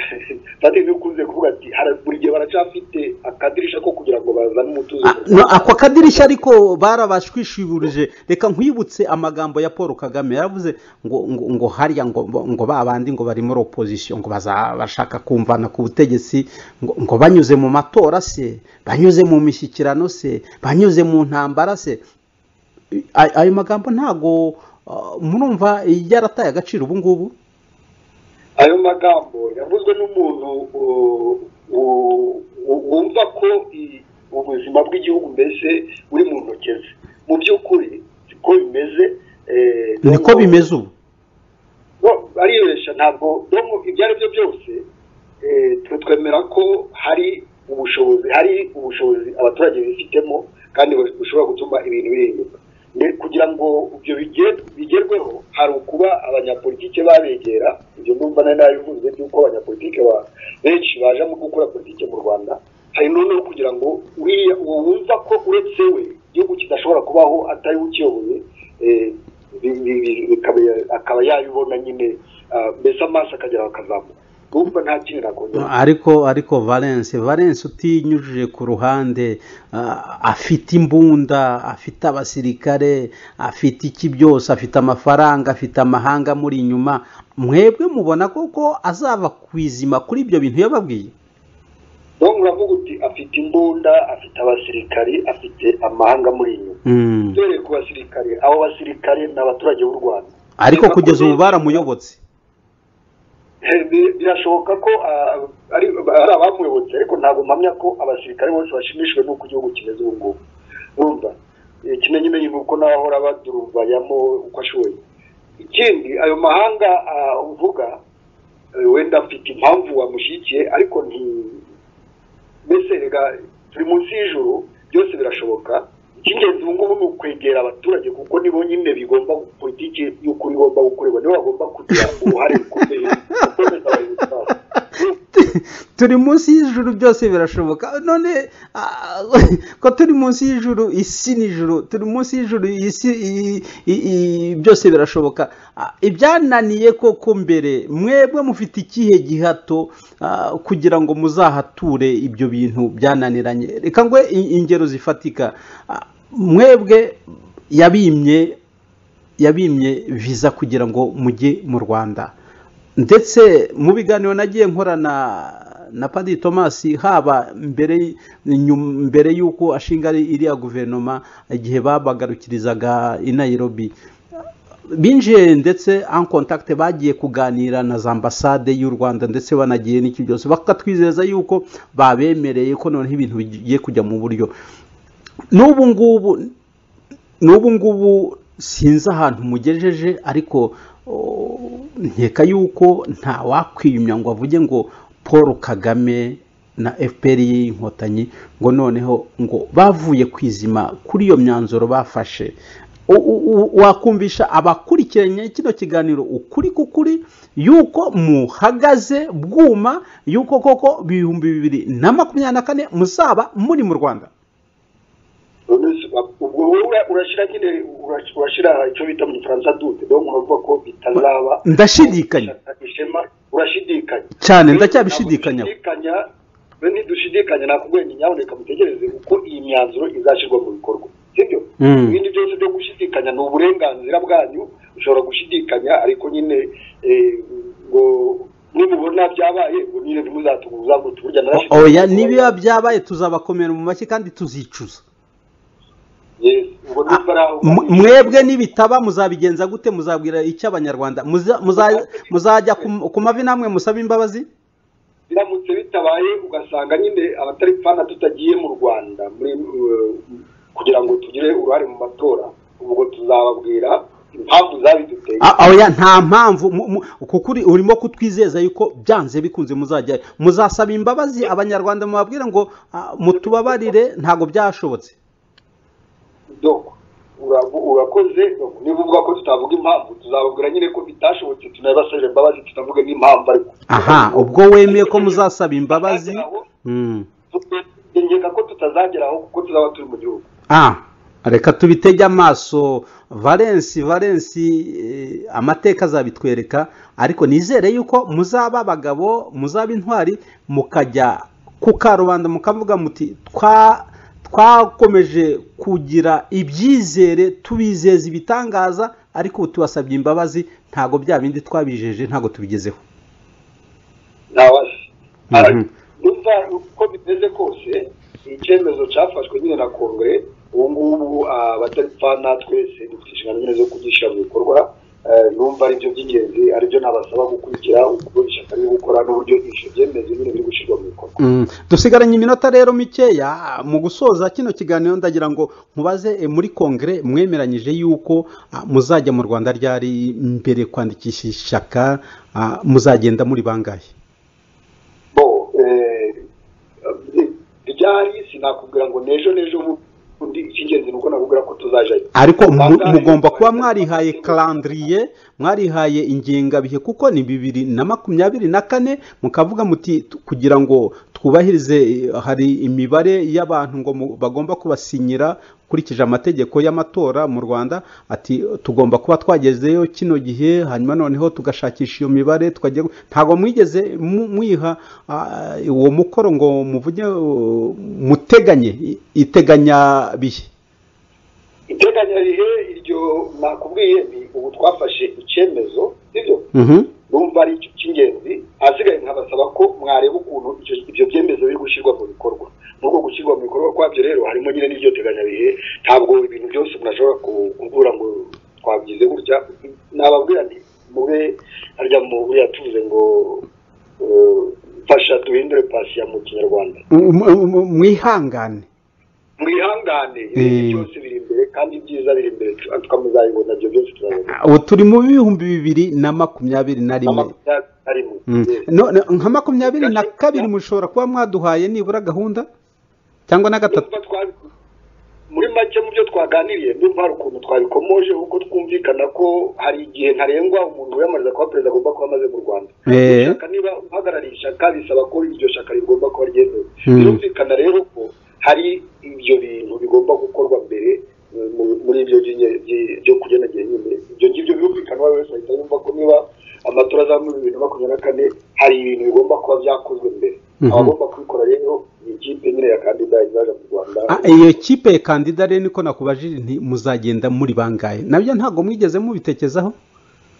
kandi bikunze kuvuga ati "Hari- buri gihe baracyafite akadirisha ko kugira ngo bazane umutuzo Ah, no, ako kadirishya ariko barabashwishiburije reka nkwibutse amagambo ya paul kagame yaravuze ngo ngo, ngo hariya ngo ngo ba bandi ngo bari muri opozisiyo ngo baza- bashaka kumvana ku butegetsi ngo, ngo banyuze mu matora se banyuze mu mishyikirano se banyuze mu ntambara se Ay- ayo magambo ntago ah, murumva yarataye agaciro ubu ngubu ayo magambo yavuzwe n'umuntu uh, uh, uh, wumva ko i- ubuzima bw'igihugu mbese buri mu ntoki ze mu by'ukuri siko bimeze eh, niko noneho- bimeze ubu Bo- baribeshya ntabwo domo ibyo ari byo byose eh, twe twemera ko hari ubushobozi hari ubushobozi abaturage bifitemo kandi bu- bushobora gutuma ibintu bihinduka Ne- kugira ngo ibyo bige- bigerweho hari ukuba abanyapolitike babegera ibyo numva nari nabivuze by'uko abanyapolitike ba- benshi baje mu gukora politike mu rwanda hari noneho kugira ngo uriya uwo wumva ko uretse we igihugu kidashobora kubaho atari we ukiyoboye eh, bi- bi- bi- bikaba- akaba yabibona nyine ah, mbese amaso akagera bakazamuka urumva nta kintu nakongera ariko ariko valence valence utinyujije ku ruhande ah, afite imbunda afite abasirikare afite iki byose afite amafaranga afite amahanga muri inyuma mwebwe mubona koko azava ku izima kuri ibyo bintu yababwiye donc uravuga uti afite imbunda afite abasirikari afite amahanga muri inyuma Mm. duhereye ku basirikare abo basirikare ni abaturage b'u rwanda ariko Reka kugeza kubeshya. ubu baramuyobotse Eh, bi- birashoboka ko ah, ari ari abamuyobotse ariko ntabwo mpamya ko abasirikare bose bashimishijwe n'uko igihugu kimeze ubu ngubu urumva Eh, kimenyimenyi ni uko nawe ahora badurubayamo uko ashoboye ikindi ayo mahanga ah, uvuga eh, wenda afite impamvu wamushyigikiye ariko nti mbese rega turi munsi y'ijuru byose birashoboka icy'ingenzi ubu ngubu ni ukwegera abaturage kuko nibo nyine bigomba politiki y'ukuri igomba gukorerwa nibo bagomba kugira uruhare rukomeye mu kwemeza abayobozi babo turi munsi y'ijuru byose birashoboka none ah, ko turi munsi y'ijuru isi n'ijuru turi munsi y'ijuru isi i- i- i- byose birashoboka Ah, ibyananiye koko mbere mwebwe mufite ikihe gihato ah, kugira ngo muzahature ibyo bintu byananiranye reka ngwe i- ingero zifatika Ah, mwebwe yabimye yabimye viza kugira ngo mujye mu rwanda ndetse mu biganiro nagiye nkorana na padiri thomas haba mbere nyum- mbere y'uko ashinga ari- iriya guverinoma igihe babagarukirizaga i nairobi binjiye ndetse en contact bagiye kuganira na za ambasade y'u rwanda ndetse banagiye n'iki byose bakatwizeza yuko babemereye ko noneho ibintu bigiye kujya mu buryo n'ubu ngubu n'ubu ngubu sinzi ahantu mugejeje ariko o, nkeka yuko nta wakwiyumya ngo avuge ngo paul kagame na fpr y'inkotanyi ngo noneho ngo bavuye ku izima kuri iyo myanzuro bafashe U- u- u- wakumvisha abakurikiranye kino kiganiro ukuri k'ukuri yuko muhagaze bwuma yuko koko ibihumbi bibiri na makumyabiri na kane muzaba muri mu rwanda Urumva, ubwo wowe urashyira nyine uras- urashyira icyo bita mu gifaransa dute donc uravuga ko bitazaba ndashidikanya ishema urashidikanya cyane ndacyabishidikanya Ntidushidikanya, we ntidushidikanya nakugwenda nyamuneka mutegereze uko iyi myanzuro izashyirwa mu bikorwa sibyo Mm. ibindi byose byo gushidikanya ni uburenganzira bwanyu ushobora gushidikanya ariko nyine eh, ngo nimubona byabaye ngo nyine ntimuzatumuzamutse burya narashidikanya oya nibiba byabaye tuzabakomera mu mashyi kandi tuzicuza Yes, ubwo niba ari aho- M- mwebwe nibitaba muzabigenza gute muzabwira icyo abanyarwanda Muza- muza- muzajya ku- ku mavi namwe musabe imbabazi biramutse bitabaye ugasanga nyine abatari fana tutagiye mu rwanda muri eh, kugira ngo tugire uruhare mu matora ubwo tuzababwira impamvu zabiduteye A- oya nta mpamvu mu- mu- kukuri urimo kutwizeza yuko byanze bikunze muzajya muzasaba imbabazi abanyarwanda mubabwire ngo ah, mutubabarire ntabwo byashobotse doko urabu- urakoze doko niba uvuga ko tutavuga impamvu tuzababwira nyine ko bitashobotse tunabasabire imbabazi tunavuge n'impamvu ariko aha ubwo wemeye ko muzasaba imbabazi Mm. ngeka ko tutazageraho kuko tuzaba turi mu gihugu ah reka tubitege amaso valensi valensi eh, amateka azabitwereka ariko nizere yuko muzaba abagabo muzaba intwari mukajya ku karubanda mukavuga muti twa twakomeje kugira ibyizere tubizeza ibitangaza ariko ubu tubasabye imbabazi ntabwo bya bindi twabijeje ntabwo tubigezeho ntawasi Mhm. numva uko bimeze kose icyemezo cyafashwe nyine na kongere ubu ngubu ah, abataripfana twese dufite inshingano nyine zo kugishyira mu bikorwa Eh, numva ari byo by'ingenzi ari byo nabasaba gukurikira uko ishyaka riri gukora n'uburyo ibyo byemezo nyine biri gushyirwa mu bikorwa Mm, dusigaranye iminota rero mikeya mu gusoza kino kiganiro ndagira ngo mubaze eh, muri kongere mwemeranyije yuko ah, muzajya mu rwanda ryari mbere kwandikisha ishyaka ah, muzagenda muri bangahe bo eh, eh, ryari sinakubwira ngo n'ejo n'ejo bundi icy'ingenzi ni uko nakubwira ko tuzajyayo ariko mu- Bangahe? mugomba kuba mwarihaye calendrier mwarihaye ingengabihe kuko ni bibiri na makumyabiri na kane mukavuga muti "Tu- kugira ngo twubahirize eh, hari imibare y'abantu ngo mu- bagomba kubasinyira ukurikije amategeko y'amatora mu rwanda ati tugomba kuba twagezeyo kino gihe hanyuma noneho tugashakisha iyo mibare tukajya ntabwo mwigeze mu- mwiha ah, uwo mukoro ngo muvuge uh, muteganye i- iteganyabihe iteganyarihe iryo nakubwiye ni ubu twafashe icyemezo sibyo Mhm. numva ari icyo cy'ingenzi ahasigaye nkabasaba ko mwareba ukuntu icyo- ibyo byemezo biri gushyirwa mu bikorwa muri uko gushyirwa mu bikorwa kwabyo rero harimo nyine n'iryo teganyabihe ntabwo ibintu byose umuntu ashobora ku- kuvuga ngo twabigize gutya nababwira nti mube harya mu buriya tuvuze ngo eh, fasha duhindure pasiya mu kinyarwanda M- m- m- mwihangane mwihangane Eh. ibintu byose biri imbere kandi ibyiza biri imbere tukamuzayibona ibyo byose turabona ubu turi mu bihumbi biri na makumyabiri na rimwe makumyabiri na rimwe Mm. Yes. No- no, nka makumyabiri na kabiri mushobora kuba mwaduhaye nibura gahunda cyangwa na gatatu Ndumva twa- muri make mu byo twaganiriye ndumva hari ukuntu twabikomoje kuko twumvikana ko hari igihe ntarengwa umuntu wiyamamariza kuba perezida agomba kuba amaze mu rwanda Eh. Ishyaka niba uhagarariye ishyaka bisaba ko iryo shyaka rigomba kuba ryemewe Mm. birumvikana rero ko hari ibyo bintu bigomba gukorwa mbere eh, mu- muri ibyo by'inye- by- byo kugenagera nyine ibyo ngibyo birumvikana uwo ari we wese ahita yumva ko niba amatora azaba muri bibiri na makumyabiri na kane hari ibintu bigomba kuba byakozwe mbere Mhm. abagomba kubikora rero ni ikipe nyine ya kandidayi zaje mu rwanda Ah, iyo kipe ya kandida rero niko nakubajije nti muzagenda muri bangahe nabyo ntabwo mwigeze mubitekezaho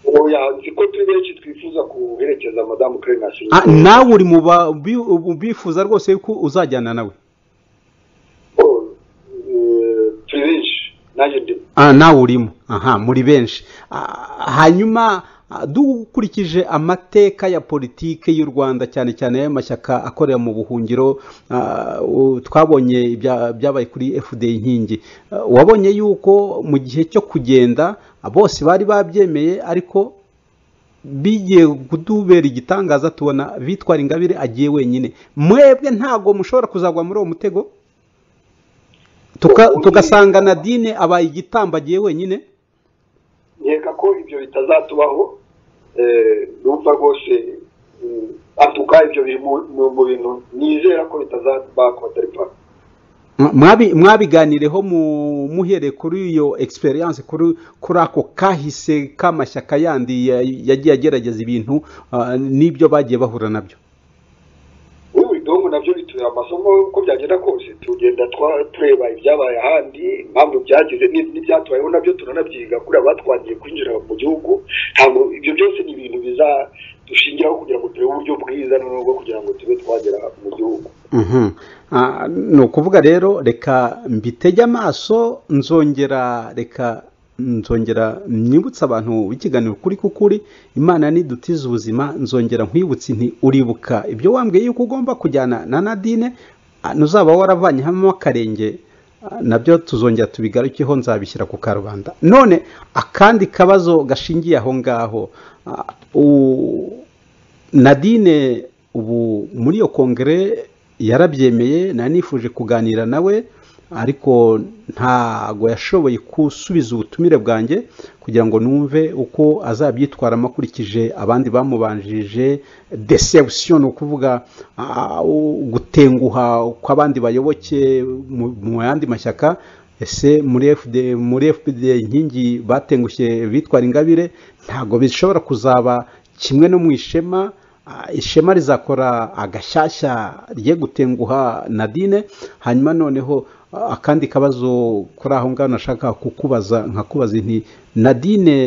oya nzi ko turi benshi twifuza guherekeza madamu kerenasi Ah, nawe uri mu ba- bi- ubu bifuza rwose yuko uzajyana nawe turi benshi nanjye ndi Ah, nawe urimo aha muri benshi Ah, hanyuma ah, dukurikije amateka ya politike y'u rwanda cyane cyane y'amashyaka akorera mu buhungiro ah, u- twabonye ibya- byabaye kuri fda inkingi Ah, wabonye yuko mu gihe cyo kugenda ah, bose bari babyemeye ariko bigiye kudubera igitangaza tubona bitwara ingabire agiye wenyine mwebwe ntabwo mushobora kuzagwa muri uwo mutego Tuka- tugasanga nadine abaye igitambo agiye wenyine nkeka ko ibyo bitazatubaho eh, numva rwose mm, atuka ibyo biri mu- mu mu bintu nizera ko bitazaba ku batari pa Mwabi- mwabiganireho mu- muhereye kuri iyo experience kuri kuri ako kahise k'amashyaka yandi ya- yagiye agerageza ibintu ah, n'ibyo bagiye bahura nabyo ubu bidongo nabyo bitubera amasomo uko byagenda kose tugenda twa- tureba ibyabaye ahandi impamvu byagize ni- n'ibyatubayeho nabyo turanabyiga kuri abatwangiye kwinjira mu gihugu ntabwo ibyo byose ni ibintu bizadushingiraho kugira ngo turebe uburyo bwiza noneho bwo kugira ngo tube twagera mu gihugu Mhm. Ah, ni ukuvuga rero reka mbitege amaso nzongera reka nzongera nyibutsa abantu b'ikiganiro kuri kukuri imana nidutiza ubuzima nzongera nkwibutse nti uribuka ibyo wambwiye yuko ugomba kujyana na nadine ah, nuzaba waravanyemo akarenge ah, nabyo tuzongera tubigarukeho nzabishyira ku karubanda none akandi kabazo gashingiye aho ngaho ah, u- nadine ubu muri iyo kongere yarabyemeye nari nifuje kuganira nawe ariko ntago yashoboye gusubiza ubutumire bwanjye kugira ngo numve uko azabyitwaramo akurikije abandi bamubanjije deception ni ukuvuga ah, gutenguha kw'abandi bayoboke mu- mu yandi mashyaka ese muri fd muri fd inkingi batengushye bitwara ingabire ntabwo bishobora kuzaba kimwe no mu ishema Ah, ishema rizakora agashyashya rye gutenguha nadine hanyuma noneho ah, akandi kabazo kuri aho ngaho nashaka kukubaza nkakubaza nti nadine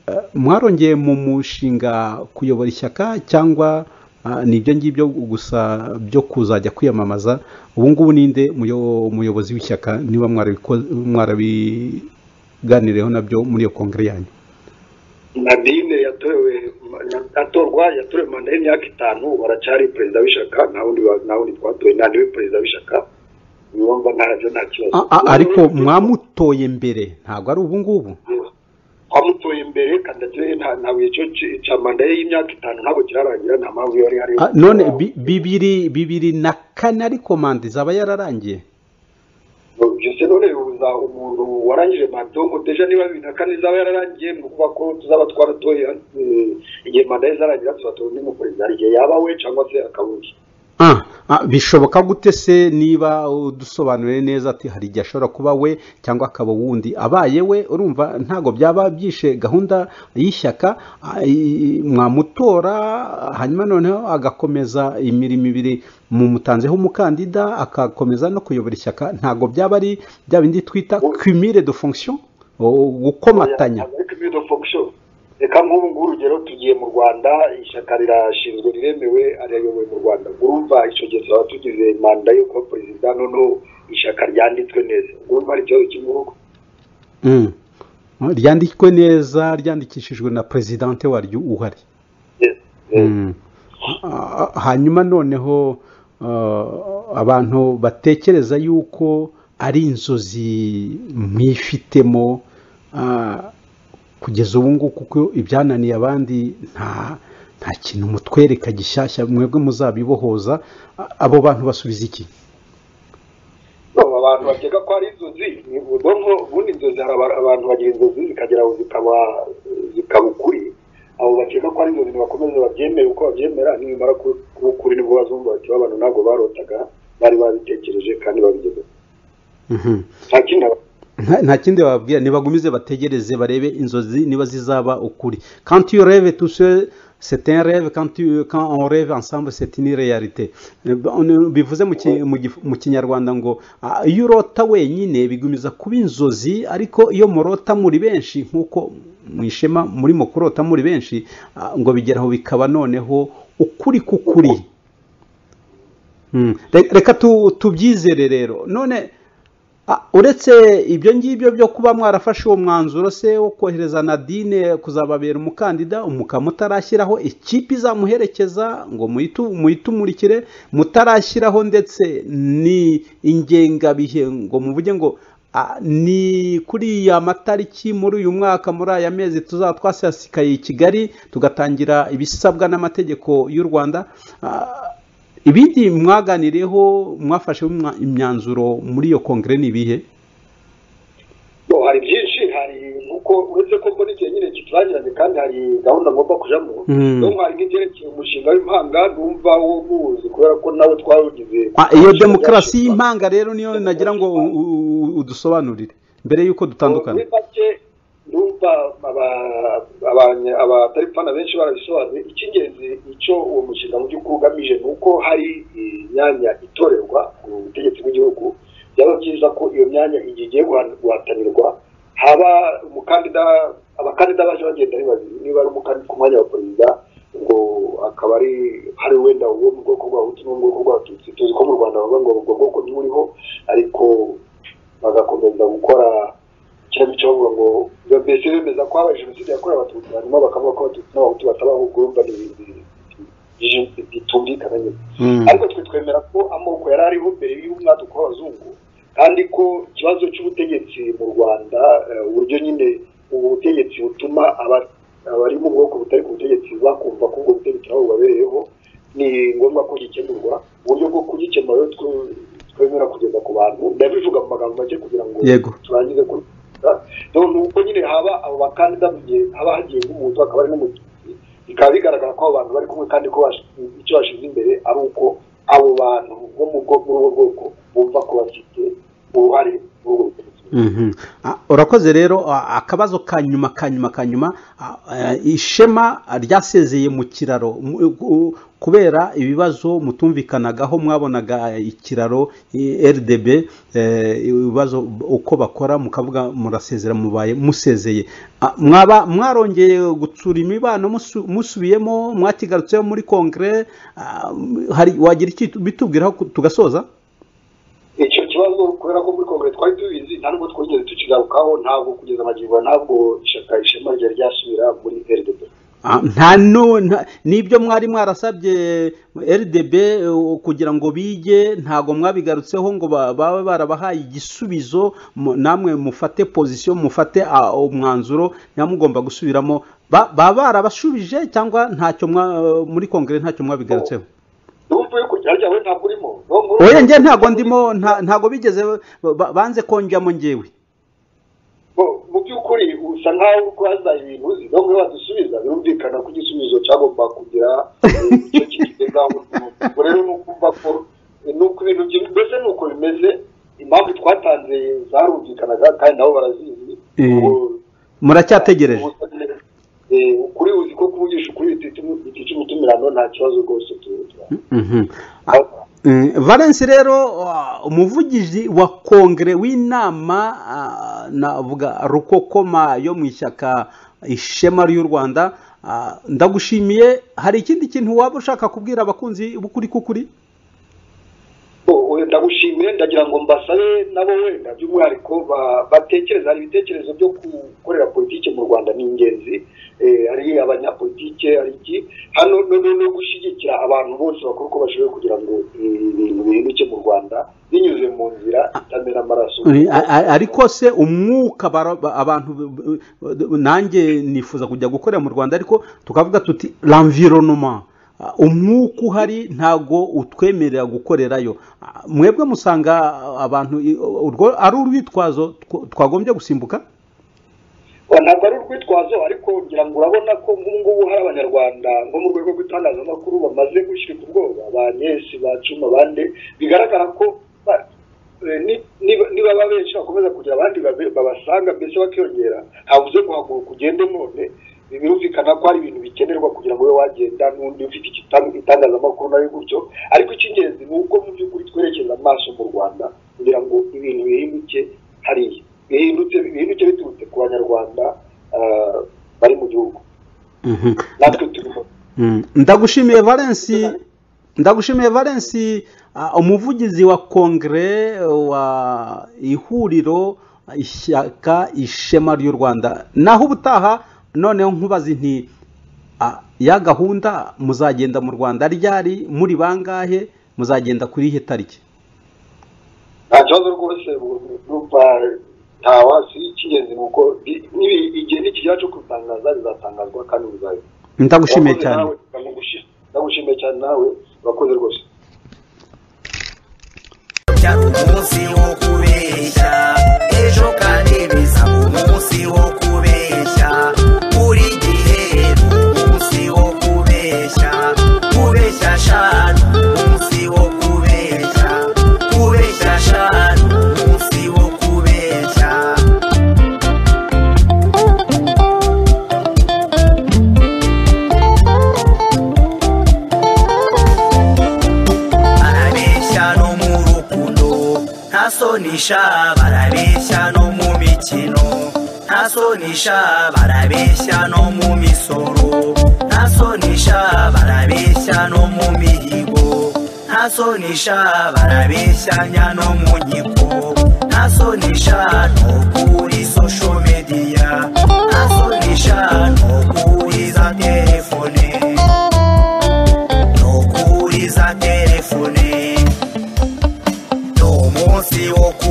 eh, mwarongeye mu mushinga kuyobora ishyaka cyangwa Ah, ni ibyo ngibyo gusa byo kuzajya kwiyamamaza ubu ngubu ninde muyo- umuyobozi w'ishyaka niba mwarabiko- mwarabiganireho nabyo muri iyo kongere yanyu nadine yatorewe atorwa yatorewe manda y'imyaka itanu baracyari perezida w'ishyaka nta wundi wa- nta wundi twatoye nta niwe perezida w'ishyaka niwumva ntabyo nta kibazo Ah, ah, ariko mwamutoye mbere ntabwo ari ubu ngubu twamutoye imbere kandagira nta- ntabwo icyo ci- cya manda ye y'imyaka itanu ntabwo kirarangira nta mpamvu yari hari Ah, none bi- bibiri bibiri na kane ariko manda izaba yararangiye byose none bibuza umuntu warangije manda ngo deja niba bibiri na kane izaba yararangiye ni ukuvuga ko tuzaba twaratoye eh, igihe manda ye izarangira tuzatora undi mu perezida hari igihe yaba we cyangwa se akaba undi Ah, Ah, bishoboka gute se niba udusobanuriye neza ati hari igihe ashobora kuba we cyangwa akaba wundi abaye we urumva ntabwo byaba byishe gahunda y'ishyaka ah, i- mwamutora hanyuma noneho agakomeza imirimo ibiri mumutanzeho umukandida agakomeza no kuyobora ishyaka ntabwo byaba ari bya bindi twita cumire de fonction o- gukomatanya ariko ibido fonction reka nk'ubu ngubu urugero tugiye mu rwanda ishyaka rirashinzwe riremewe ariyoyobowe mu rwanda urumva icyo gihe turaba tugize manda yo kuba perezida noneho ishyaka ryanditswe neza urumva ari ikibazo cy'igihugu Mm. ryandikwe neza ryandikishijwe na perezidante waryo uhari Yes, yes. Mm. Ah, hanyuma noneho ah, abantu batekereza yuko ari inzozi mwifitemo ah, kugeza ubu ngubu kuko ibyananiye abandi nta nta kintu mutwereka gishyashya mwebwe muzabibohoza Ah, abo bantu basubiza iki No, abantu bakeka ko ari inzozi ni ubwonko ubundi inzozi hari aba- abantu bagira inzozi zikagera aho zikaba zikaba ukuri abo bakeka ko ari inzozi ntibakomeze babyemere uko babyemera nibimara ku- kuba ukuri nibwo bazumva bati "Ba bantu ntabwo barotaga bari babitekereje kandi babigeze Mhm. nta kindi haba- nta nta kindi bababwira nibagumize bategereze barebe inzozi niba zizaba ukuri quand tu rêves tout seul c'est un rêve quand tu quand on rêve ensemble c'est une réalité Eh, on- bivuze mu ki- mu gif- mu kinyarwanda ngo ah, iyo urota wenyine bigumiza kuba inzozi ariko iyo murota muri benshi nk'uko mu ishema murimo kurota muri benshi ah, ngo bigeraho bikaba noneho ukuri k'ukuri Mm. Re- reka tu- tubyizere rero none Ah, uretse ibyo ngibyo byo kuba mwarafashe uwo mwanzuro se wo kohereza nadine kuzababera umukandida umuka mutarashyiraho ikipe izamuherekeza ngo muyitu- muyitumurikire mutarashyiraho ndetse ni ingengabihe ngo muvuge ngo ah, ni kuri ya matariki muri uyu mwaka muri aya mezi tuzaba twasasikaye i kigali tugatangira ibisabwa n'amategeko y'u rwanda Ah, ibindi mwaganiriyeho mwafashe imyanzuro muri iyo kongere ni ibihe No, hari byinshi hari nkuko uretse ko mbona igihe nyine kiturangiranye kandi hari gahunda ngomba kujamo Mm. no hari nk'ibyerekeye umushinga w'impanga numva wo muwuzi kubera ko nawe twawugize Ah, iyo demokarasi y'impanga rero niyo nagira ngo u- u- udusobanurire mbere y'uko dutandukana muri make numva aba- abanye- abatari fana benshi barabisobanuye icy'ingenzi icyo uwo mushinga mu by'ukuri ugamije ni uko hari imyanya itorerwa mu butegetsi bw'igihugu byaba byiza ko iyo myanya igihe igiye guha- guhatanirwa haba umukandida abakandida baje bagenda ari babiri niba ari umukandida ku mwanya wa perezida ngo akaba ari hari wenda uwo mu bwoko bw'abahutu n'uwo mu bwoko bw'abatutsi tuzi ko mu rwanda bavuga ngo ubwo bwoko ntiburiho ariko bagakomeza gukora ikinamico bavuga ngo biba mbese bemeza ko habaye jenoside yakorewe abatutsi hanyuma bakavuga ko abatutsi n'abahutu batabaho ubwo urumva ni ibintu bije- bitumvikana nyine Mm. ariko twe twemera ko amoko yari ariho mbere y'umwaduko w'abazungu kandi ko ikibazo cy'ubutegetsi mu rwanda eh, uburyo nyine ubu butegetsi butuma aba- abari mu bwoko butari ku butegetsi bakumva ko ubwo butegetsi nabo bubabereyeho ni ngombwa ko gikemurwa uburyo bwo kugikemura rero twe- twemera kugeza ku bantu ndabivuga mu magambo make kugira ngo Yego. turangize ku ni uko nyine haba abo bakandida mu gihe haba hagiye nk'umuntu hakaba hari n'umututsi bikaba bigaragara ko abo bantu bari kumwe kandi ko bash- icyo bashyize imbere ari uko abo bantu bo mu bwo- muri ubwo bwoko bumva ko bafite uruhare muri ubwo butegetsi Mhm. Ah, urakoze rero ah, akabazo ka nyuma ka nyuma ka nyuma ah, eh, ishema ryasezeye mu kiraro mu- ku- kubera ibibazo mutumvikanagaho mwabonaga ikiraro eh, rdb eh, ibibazo uko bakora mukavuga murasezera mubaye musezeye Ah, mwaba mwarongeye gutsura imibano musu- musubiyemo mwakigarutseho muri kongere ah, hari wagira icyo bitubwiraho ku- tugasoza icyo kibazo kubera ko muri kongere twari tubizi nta nubwo twigeze tukigarukaho ntabwo kugeza amagingo aya ntabwo ishyaka ishema ryari ryasubira muri rdb Ah, nta nu- nta- n'ibyo mwari mwarasabye rdb eh, kugira ngo bige ntago mwabigarutseho ngo ba- babe barabahaye igisubizo mu- namwe mufate pozisiyo mufate ah, umwanzuro nyamugomba mugomba gusubiramo Ba- baba barabashubije cyangwa ntacyo mwa- muri kongere ntacyo mwabigarutseho numva yuko ryari ryawe ntabwo urimo No, muri- oya njye ntago ndimo nta- ntago bigeze ba- ba- banze konjyamo njyewe Bo, mu by'ukuri usa nkaho uri kubaza ibintu uzi no muri wadusubiza birumvikana ko igisubizo cyagomba kugira eh, icyo kigezaho ubwo rero ni ukumva ko ni uko ibintu byo bimeze ni uko bimeze impamvu twatanze zarumvikanaga kandi nabo barazizi Eh. Ubu- muracyategereje Eh, ukuri uzi ko kuvugisha ukuri bitici- bitica umutumirano nta kibazo rwose tugira Mhm. Ah, eh, Valence rero ah, umuvugizi wa kongere w'inama ah, navuga rukokoma yo mu ishyaka ishema ry'u rwanda ah, ndagushimiye hari ikindi kintu waba ushaka kubwira abakunzi b'ukuri k'ukuri Bo, we- ndagushimiye ndagira ngo mbasabe nabo wenda by'umwihariko ba- batekereza hari ibitekerezo byo gukorera politiki mu rwanda ni ingenzi Eh, hari abanyapolitike hari iki hano no- no- no gushyigikira abantu bose bakora uko bashoboye kugira ngo ibintu bihinduke mu rwanda binyuze mu nzira itamena amaraso Eh, a- a- ariko se umwuka bara- ba- abantu b- b- nanjye nifuza kujya gukorera mu rwanda ariko tukavuga tuti l'environnement Ah, umwuka uhari ntago utwemerera gukorerayo Ah, mwebwe musanga ah, abantu i- urwo ari urwitwazo tw- twagombye gusimbuka Oya, ntabwo ari urwitwazo ariko ngira ngo urabona ko nk'ubu ngubu hari abanyarwanda nko mu rwego rw'itangazamakuru bamaze gushyirwa ubwoba ba nyesi ba cuma bande bigaragara ko ba- eh, ni- niba- niba ba benshi bakomeza kugira abandi babe- babasanga mbese bakiyongera habuze guhaguruka ugende none Bi- birumvikana ko hari ibintu bikenerwa kugira ngo ube wagenda n'undi ufite igitan- itangazamakuru nawe gutyo ariko icy'ingenzi ni uko mu by'ukuri twerekeza amaso mu rwanda kugira ngo ibintu bihinduke hariya bihindutse bihinduke biturutse ku banyarwanda ah, bari mu gihugu Mhm. natwe turimo Mm. ndagushimiye valence ndagushimiye valence ah, umuvugizi wa kongere wa ihuriro ishyaka ishema ry'u rwanda naho ubutaha noneho nkubazi nti ah, ya gahunda muzagenda mu rwanda ryari muri bangahe muzagenda kuri ihe tariki nta kibazo rwose urumva nta wasi icy'ingenzi ni uko bi- nibi- igihe n'ikigera cyo kubitangaza bizatangazwa kandi bizabe ndagushimiye cyane ndagushimiye cyane nawe urakoze rwose cyari umunsi wo kubeshya ejo kandi bizaba umunsi wo kubeshya buri gihe ni umunsi wo kubeshya kubeshya shanu umunsi wo kubeshya kubeshya shanu umunsi wo kubeshya barabeshya no mu rukundo nta sonisha barabeshya no mu mikino nta sonisha barabeshya no mu misoro nta sonisha barabeshya no mu mihigo nta sonisha barabeshyanya no mu nkiko nta sonisha no kuri sosho mediya nta sonisha no kuri za telefone no kuri za telefone ni umunsi wo ku